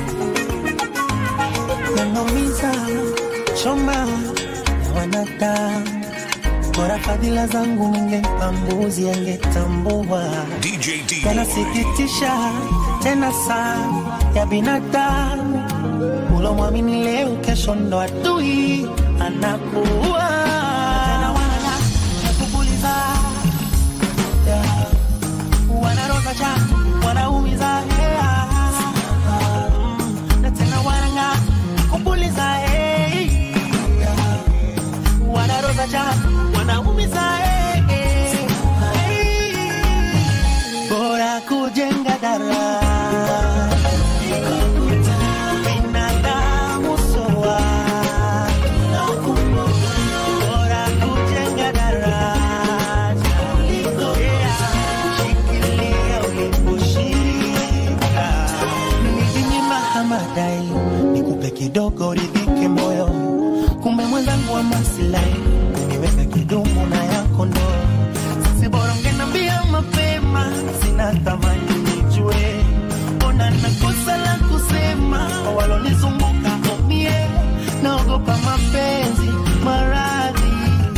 yanaumiza choma ya wanadamu bora fadhila zangu ningempa mbuzi angetambua yanasikitisha tena sana ya binadamu ulomwamini leo kesho ndo adui anakuwa Tena wana nakupuliza, yeah. wanaroza cha wanaumiza hea na tena wananga kupuliza hey. wanaroza cha wanaumiza hey. Hey. bora kujenga dara binadamu soa bora kujenga daraja Yeah. shikilia uliposhika nilijinyima hamadai nikupe kidogo ridhike moyo kumbe mwenzangu wa masilahi niweka kidumu na yako ndo sisi bora ungenambia mapema sina thamani nijue ona nakosa la kusema kwa walonizunguka omie naogopa mapenzi maradhi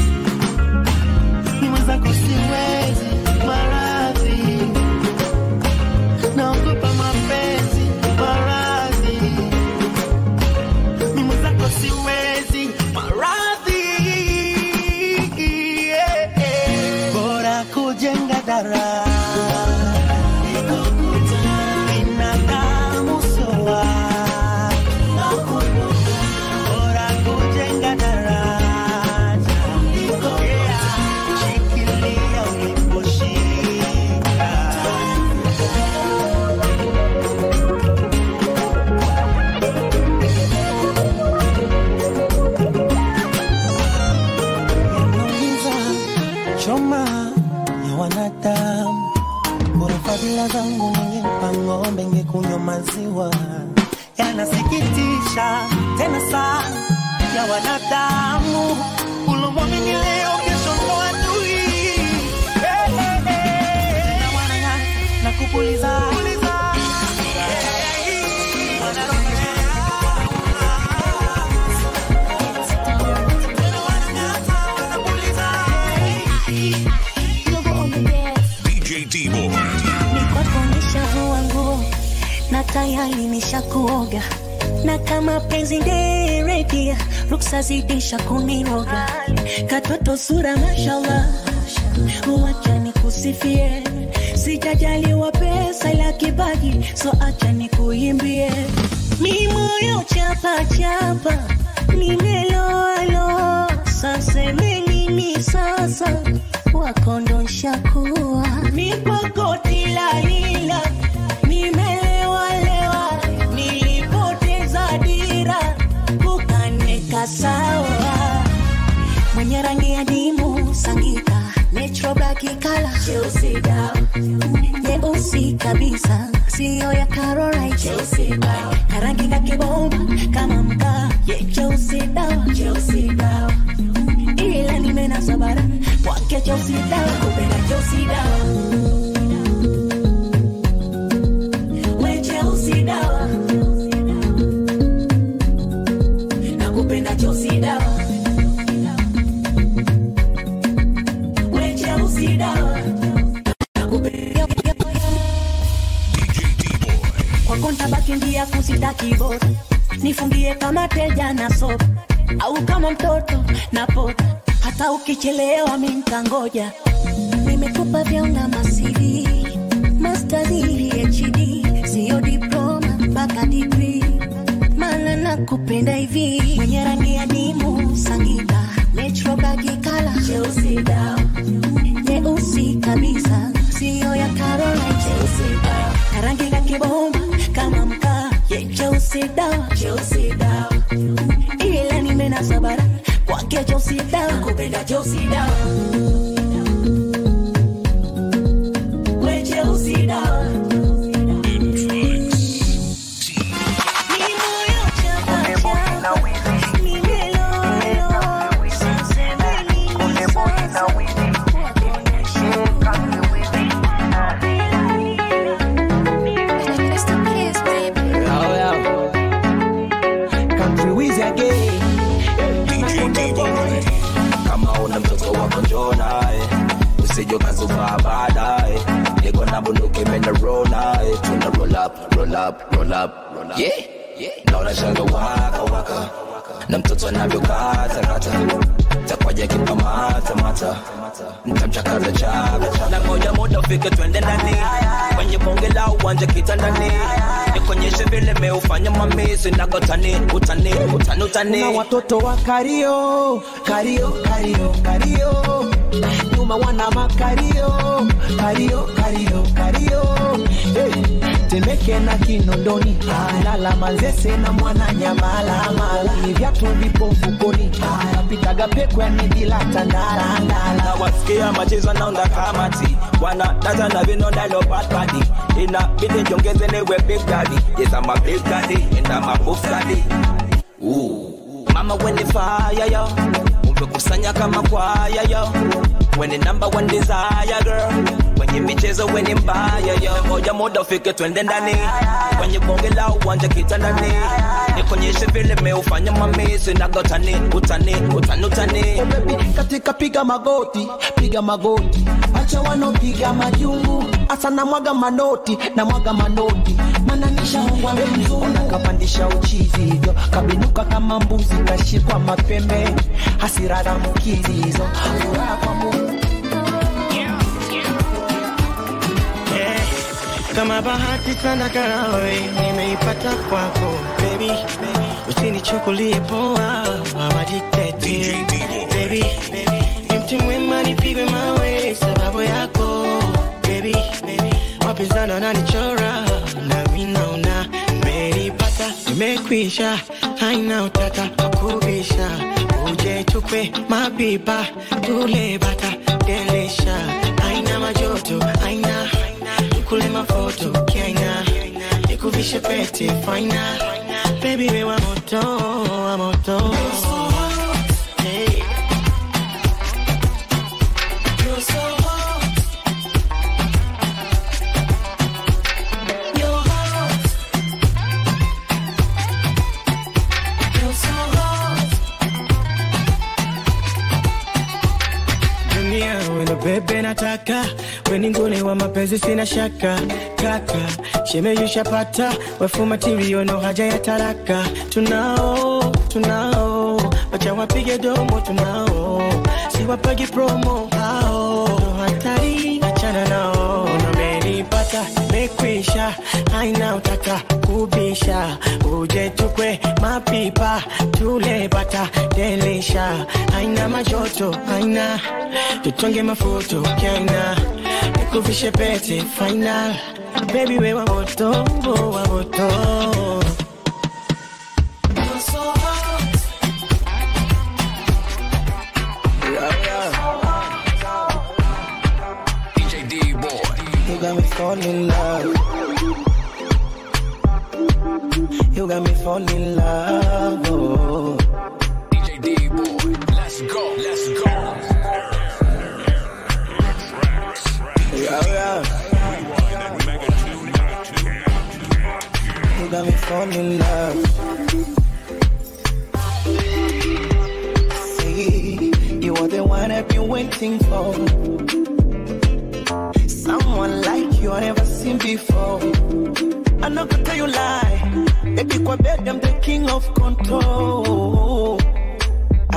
ni mwenzako siwezi maradhi naogopa mapenzi maradhi ni mwenzako siwezi maradhi yeah, yeah. bora kujenga dara binadamu soa bora kujenga daraja yeah. shikilia uliposhika yanaumiza choma ya wanadamu bora fadhila zangu ningempa ng'ombe ngekunywa maziwa yanasikitisha tena sana ya wanadamu ulomwamini leo kesho ndo adui Eh, eh, eh. Na wanang'aa na kupuliza DJ D-Boy. Nikokonisha vua nguo na tayari nishakuoga na kama penzi nderedia ruksa zidisha kuniroga katoto sura mashallah wacha nikusifie sijajaliwa pesa ila kipaji so acha nikuimbie mi moyo chapa chapa nimeloalo saseme nini sasa wakondosha kuwa nipakoti lalila nimelewalewa nilipoteza dira kukaneka sawa mwenye rangi ya dimu sangika metrobakikala cheusi dawa nyeusi kabisa siyo ya Caroline cheusi dawa karangi kakibomba kama mkaa ye cheusi dawa cheusi dawa ila nimenasa bara kwake cheusi dawa kupenda cheusi dawa we cheusi dawa nakupenda cheusi dawa we cheusi dawa nakupenda kwako ntabaki ndia kusitaki bora nifungie kama teja na sopa au kama mtoto napota hata ukichelewa mi ntangoja nimekupa vyonga masiri mastadi hd siyo diploma mpaka digri mana nakupenda hivi mwenye rangi ya dimu sangita metrobagikala cheusi dawa nyeusi kabisa siyo ya Caroline cheusi dawa na rangi ya kibomba kama mkaa ye cheusi dawa cheusi dawa ila nimenasa bara kwake cheusi dawa kupenda cheusi dawa we cheusi dawa Country Wizzy again. kama una mtoto wako njoo naye usije ukazuka baadaye niko na bunduki mena roll naye tuna roll up roll up roll up roll up yeah naona shanga waka waka na mtoto anavyokata kata takwaja kipamata mata ntamchakaza chaka chaka na moja moja ufike twende ndani kwenye bonge la uwanja kitandani nikonyeshe vile meufanya mamisi nagotani utani utani utani na watoto wa kario kario kario kario nyuma wana makario kario kario kario hey. temeke na kinondoni lala manzese na mwana nyamala mala ni vyatu vipo mfukoni napitaga pekwe ni bila tandala na wasikia machezo naunda kamati wana data na vinonda lo bad body ina bidi jongeze niwe big daddy yes I'm a big daddy and I'm a buff daddy Ooh. mama when the fire yo umekusanya kama kwaya yo when the number one desire girl kwenye michezo weni mbaya yo moja moja ufike twende ndani kwenye bonge la uwanja kitandani nikonyeshe vile meufanya mamisi nagotani utani utani utani katika piga magoti piga magoti acha wanopiga majungu asa na mwaga manoti na mwaga manoti mananishaungwa mzungu kapandisha uchizi hivyo kabinuka kama mbuzi kashikwa mapembe hasira za mkizi hizo furaha kwa Mungu kama bahati sana karawe nimeipata kwako baby usinichukulie poa awajitete baby ni mti mwema nipigwe mawe sababu yako baby wapinzana nanichora nami naona nimeipata imekwisha haina utata wakubisha uje tukwe mapipa tule bata delisha haina majoto haina kule mafoto kiaina nikuvishe pete faina baby we wa moto wa moto Hey. You're so hot. You're hot. You're so hot. dunia weno bebe nataka weni nguli wa mapenzi sina shaka kaka shemeyushapata wefu matirio no haja ya taraka tunao tunao wacha wapige domo tunao siwapagi promo hao no hatari achana nao namenipata mekwisha haina utaka kubisha uje tukwe mapipa tule bata delisha haina majoto haina tutonge mafuto kaina nikuvishe pete final baby we wa moto wa moto DJ D boy. You got me falling in love. You got me falling in love. Oh. DJ D boy. Let's go. Let's go. Yeah, yeah. You got me falling in love. See, you are the one I've been waiting for. Someone like you I never seen before. I'm not gonna tell you lie. Baby, kwa bed, I'm the king of control.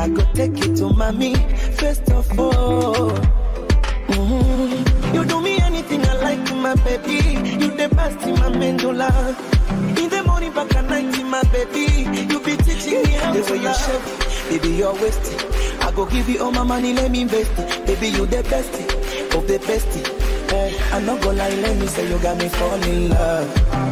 I go take it to mommy first of all. Mhm. You do me anything I like, my baby. You the best in my medulla. In the morning, back at night, my baby. You be teaching me how The to way you love. shape, baby, you're wasted. I go give you all my money, let me invest it. Baby, you the best of the best. Eh, I'm not gonna lie, let me say you got me fall in love.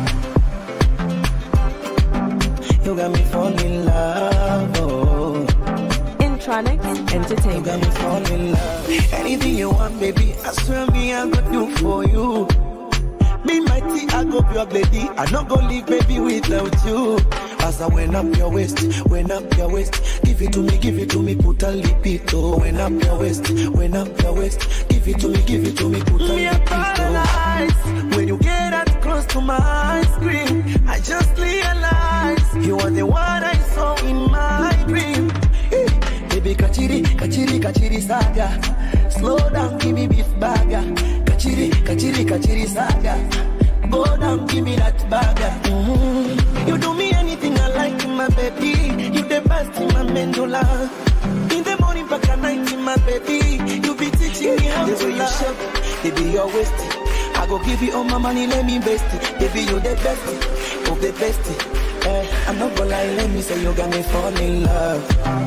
You got me fall in love. Oh. Intronics Entertainment. You got me fall in love. Anything you want, baby, I swear me I go do for you. Be mighty, I go be your lady. I not go leave baby without you. As I went up your waist, went up your waist. Give it to me, give it to me, put a lipito. Went up your waist, went up your waist. Give it to me, give it to me, put a Me a paralyzed when you get that close to my screen. I just realized you are the one I saw in my dream. Hey, baby, kachiri, kachiri, kachiri saga. Slow down, give me beef burger. Kachiri, kachiri, kachiri saga. Go down, give me that burger. Mhm. You do me anything I like, my baby. You the best in my medulla. In the morning, back at night, my baby. You be teaching me how The to way you love. shape, baby, you're wasted. I go give you all my money, let me invest it. Baby, you the best of the best. Eh, I'm not gonna lie, let me say you got me fall in love.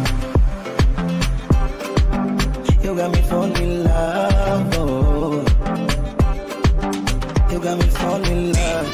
You got me fall in love. Oh. You got me fall in love.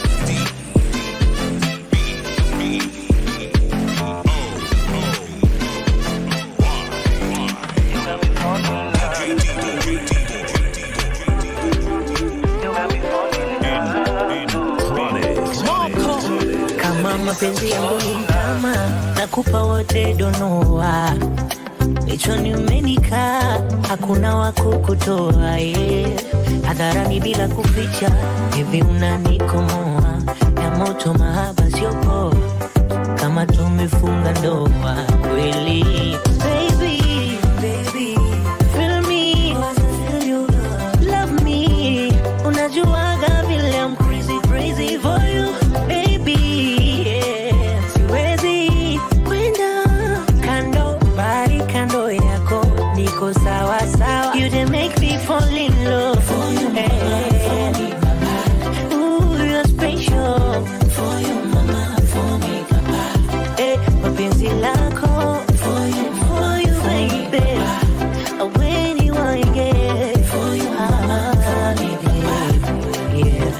kama mapenzi yangu ni kama nakupa wote donoa Kichwani umenikaa, hakuna wa kukutoa yeah. Hadharani bila kuficha, hivi unanikomoa ya moto, mahaba sio poa, kama tumefunga ndoa kweli. Baby, baby, feel me, love me, unajuaga vile I'm crazy, crazy for you, baby, yeah. Siwezi kwenda kando, bali kando yako niko sawa sawa. You dey make me fall in love for you, hey. Ooh, you're special for you, mama, for me, papa. Hey, mapenzi lako for you, for you, baby. When you want to get for you, mama, for me, baby. Yeah.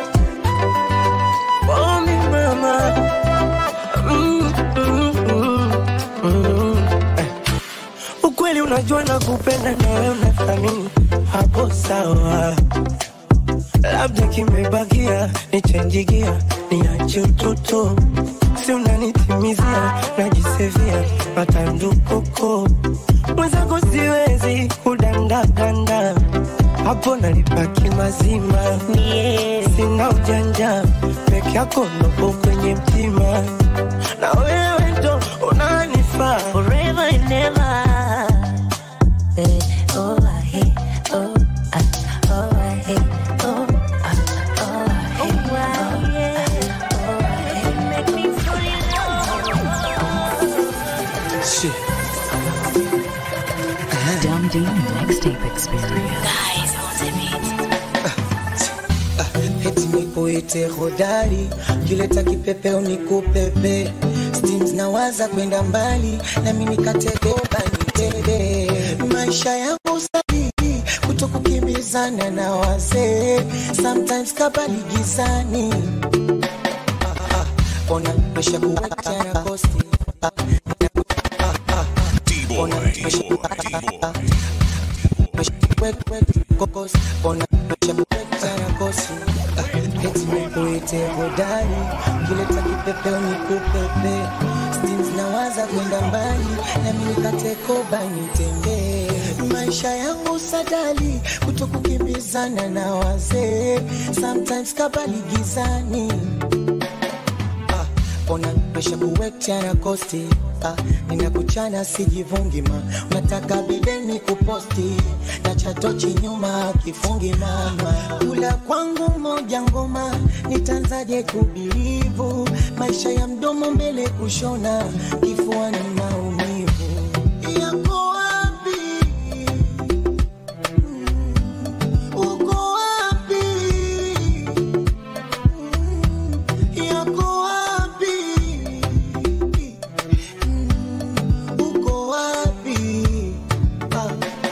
For me, mama. Mm, mm, mm, mm. Eh. Ukweli unajua na kupenda na wewe unathamini hapo sawa, labda kimebakia nichenjigia niache utoto, si unanitimizia najisevia matandukoko mwenzako siwezi kudandadanda hapo nalipaki mazima sina ujanja peke yako nopo kwenye mtima na wewe ndo unanifaa forever and ever. Eh, oh, I hate, oh, ah, oh, I hate, oh, ah, oh, I hate, oh, yeah, oh, I hate. Make me fall in love. Shit. Dumb D Mixtape Experience. Eti nikuite hodari, kileta kipepeo nikupepe, steams nawaza kwenda mbali, nami nikategoba nitebe maisha yangu sahihi, kuto kukimbizana na wazee, sometimes kabali gizani Ah, ah, ah. ona mesha kuwacha na kosti Ah, ah, ah, ah. Ona mesha kokos ona mesha kuwacha na kosti Ah, eti nikuite hodari, kileta kipepeo nikupepe, steams nawaza kwenda mbali, nami nikatekoba nitembee maisha yangu sadali, kuto kukimbizana na wazee, sometimes kabali gizani Ah, ona mesha kuwekcha na kosti Ah, ninakuchana sijivungi ma unataka bideni kuposti na chatochi nyuma kifungi mama kula kwangu moja ngoma nitanzaje kubilivu maisha ya mdomo mbele kushona kifuani maumivu yako wapi? Uko wapi? Yako wapi? Uko wapi? Ah.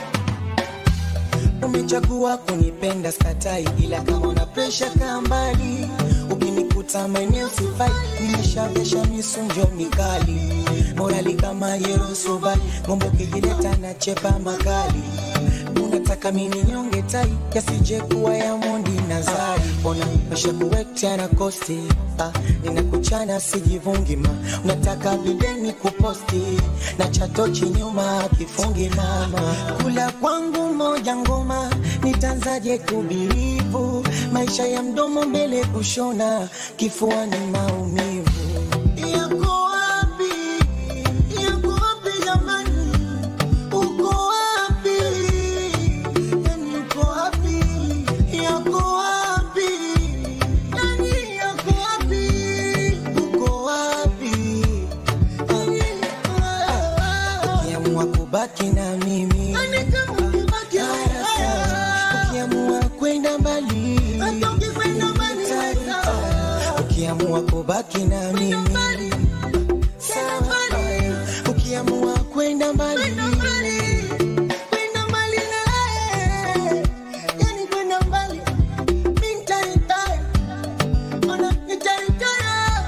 Umechagua kunipenda skatai, ila kama una presha kaa mbali. Ukinikuta maeneo sifai, nimeshavesha misunjo mikali, morali kama Yerusalemu, ngombe ukijileta na chepa makali. Unataka mini nyonge tai, yasije kuwa ya mondi na zari. Ona mesha kuwektea na kosti, ah, ninakuchana sijivungi ma. Unataka videni kuposti, na chatochi nyuma kifungi mama. Kula kwangu moja ngoma, nitanzaje kubirivu? Maisha ya mdomo mbele kushona, kifua ni maumivu. Yako wapi? Yako wapi jamani? Uko wapi? Yani uko wapi? Yako wapi? Yani yako wapi? Uko wapi? Ukiamua kubaki na mimi ukiamua kwenda mbali ukiamua kubaki na mimi sawa. ukiamua kwenda mbali kwenda mbali na yeye, yani kwenda mbali mi nitaritaya, ona nitaritaya,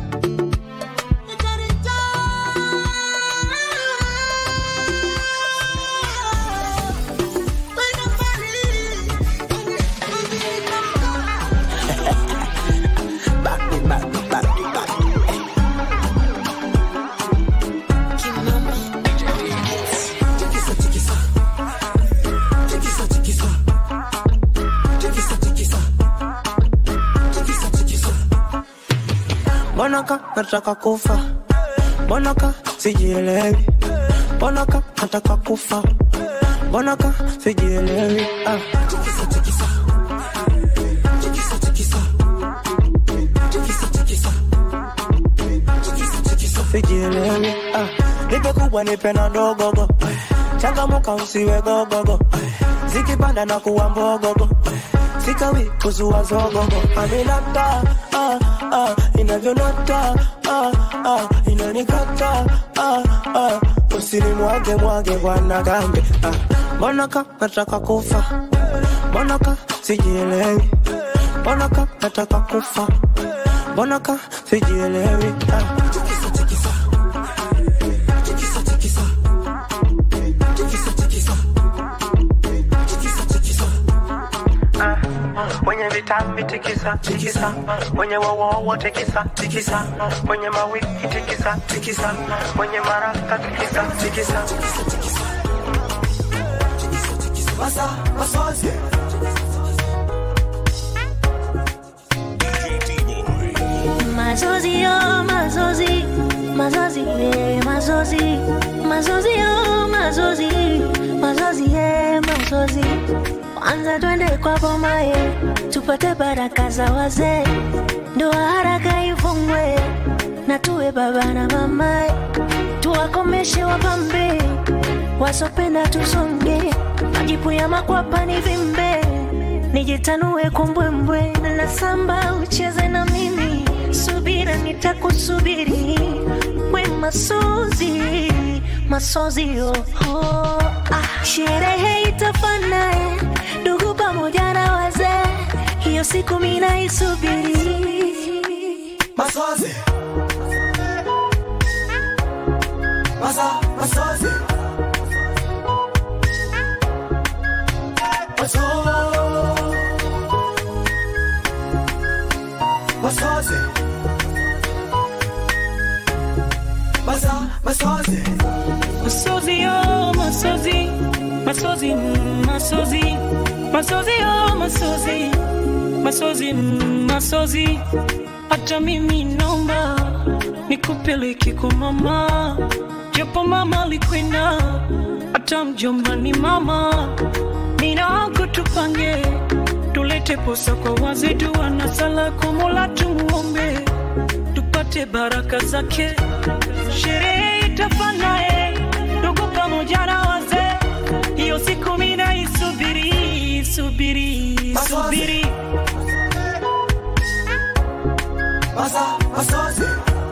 Mbona ka nataka kufa, mbona ka sijielewi, mbona ka nataka kufa, mbona ka sijielewi. Ah. Sijielewi. Ah. Nipe kubwa nipe na dogogo, changamuka usiwe gogogo, zikipanda na kuwa mbogogo sikawi kuzua zogogo aminata ah, ah, inavyonata ah, ah, inanikata ah, ah, usinimwage mwage bwana gambe ah. mbonaka nataka kufa mbonaka sijielewi mbonaka nataka kufa mbonaka sijielewi ah. Mwenye vitambi tikisa tikisa, mwenye wowowo tikisa tikisa, mwenye mawiki tikisa tikisa, mwenye maraka tikisa tikisa. Masa masozi Mazozi yo, mazozi, mazozi, eh, mazozi, mazozi yo, mazozi, mazozi, eh, mazozi. Kwanza twende kwa boma ye, tupate baraka za wazee, ndoa haraka ifungwe, na tuwe baba na mama, tuwakomeshe wapambe, wasopenda tusonge, majipu ya makwapa ni vimbe, nijitanue kumbwembwe, na samba ucheze na mimi, subira nitakusubiri, we masozi, masozi oh, oh. Ah, sherehe itafana eh, ndugu pamoja na wazee, hiyo siku mina isubiri. masozi Masa masozi Maso Masozi Masa masozi Masozi yo, masozi, masozi, mm, masozi, masozi yo, masozi, masozi, mm, masozi. Hata mimi naomba nikupeleke kwa mama, japo mama alikwenda, hata mjomba ni mama. Nina wako tupange, tulete posa kwa wazee, dua na sala kwa Mola tumuombe, tupate baraka zake. Sherehe itafana eh, ndugu pamoja hiyo siku mina isubiri subiri subiri Masa, masozi.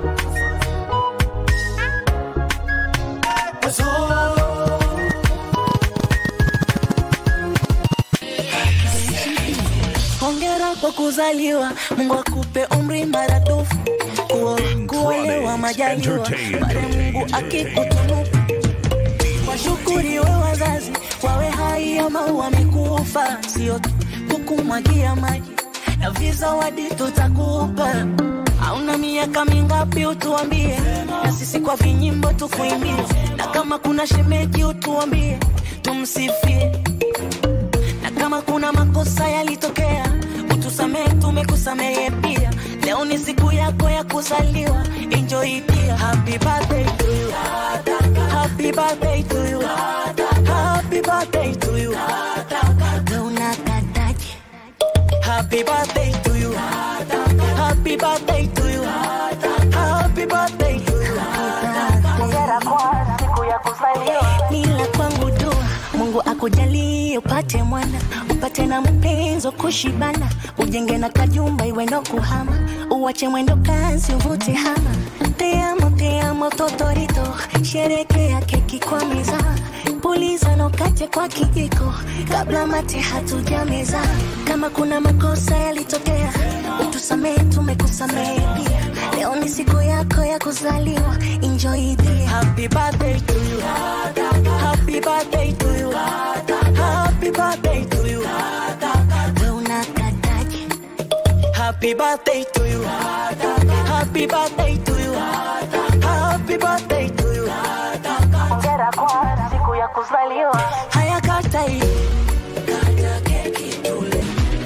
Hongera kwa kuzaliwa, Mungu akupe umri maradufu, kuo kuolewa majaliwa, pale Mungu akikutunuku. Washukuriwe wazazi, wawe hai ama wamekufa, sio tu kukumwagia maji na vizawadi tutakupa. Hauna miaka mingapi utuambie, na sisi kwa vinyimbo tukuimbie, na kama kuna shemeji utuambie, tumsifie na kama kuna makosa yalitokea utusamehe, tumekusamehe pia. Leo ni siku yako ya kuzaliwa, enjoy pia. Happy birthday to you, happy birthday to you, happy birthday to you. Unakataje? Happy birthday to you, happy birthday to you, happy birthday to you. Hongera kwa siku ya kuzaliwa. Nila kwangu dua Mungu akujalie upate mwana, upate na mpenzi wa kushibana, ujenge na kajumba iwe no kuhama, uwache mwendo kazi uvute hama. Te amo, te amo totorito, sherekea keki kwa meza, puliza na ukate kwa kijiko, kabla mate hatujameza. Kama kuna makosa yalitokea, utusamehe, tumekusamehe pia. Leo ni siku yako ya kuzaliwa, enjoy the happy birthday to you, happy birthday to you, happy birthday to you. Wewe unakataje? Happy birthday to you, happy birthday to you, happy birthday to you. Hongera kwa siku ya kuzaliwa. Haya kata hii. Kata keki tule.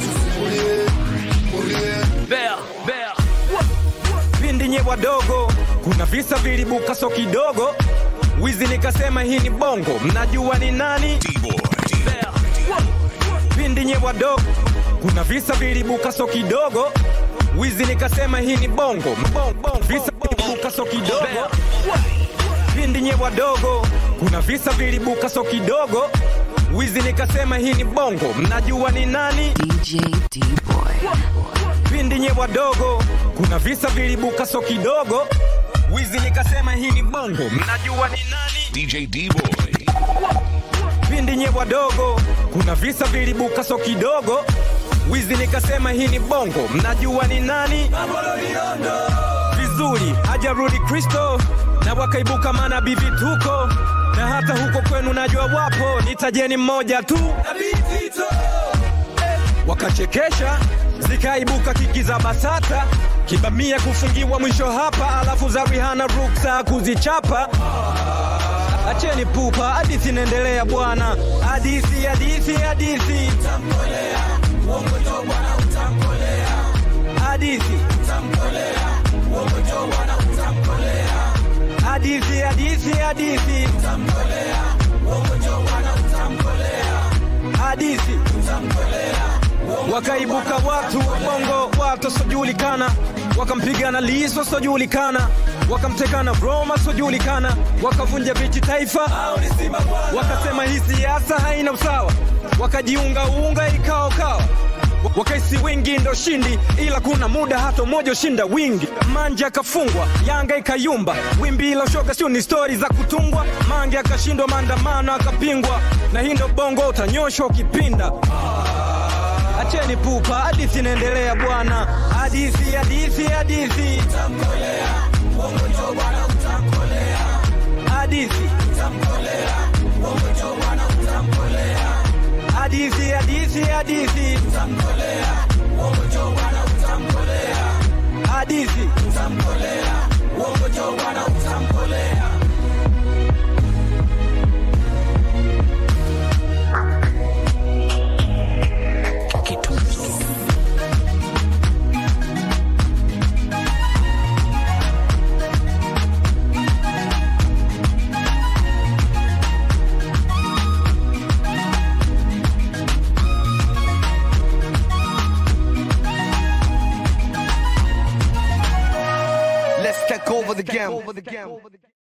Bea, bea. pindi nye wadogo kuna visa vilibuka so kidogo wizi nikasema hii ni bongo mnajua ni nani Bea. pindi nye wadogo kuna visa vilibuka so kidogo wizi nikasema hii ni bongo Mbong, bong, visa vilibuka so kidogo pindi nye wadogo kuna visa vilibuka so kidogo wizi nikasema hii ni bongo mnajua ni nani DJ D-Boy. pindi nye wadogo kuna visa vilibuka so kidogo wizi nikasema hii ni bongo mnajua ni nani DJ D-Boy. pindi nye wadogo kuna visa vilibuka so kidogo wizi nikasema hii ni bongo mnajua ni nani vizuri hajarudi kristo na wakaibuka manabii vituko na hata huko kwenu najua wapo nitajeni mmoja tu wakachekesha zikaibuka kiki za basata kibamia kufungiwa mwisho hapa alafu za rihana ruksa kuzichapa acheni pupa hadithi inaendelea bwana hadithi hadithi hadithi hadithi hadithi hadithi hadithi hadithi wakaibuka watu bongo watu wasiojulikana wakampigana liso wasiojulikana wakamtekana roma wasiojulikana wakavunja viti taifa wakasema hii siasa haina usawa wakajiungaunga ikaokawa wakaisi wingi ndo shindi ila kuna muda hata mmoja ushinda wingi manja akafungwa yanga ikayumba wimbi ila shoga sio ni stori za kutungwa mange akashindwa maandamano akapingwa na hii ndo bongo utanyoshwa ukipinda acheni pupa hadithi inaendelea bwana hadithi hadithi hadithi hadithi hadithi hadithi hadithi hadithi Let's take over the game.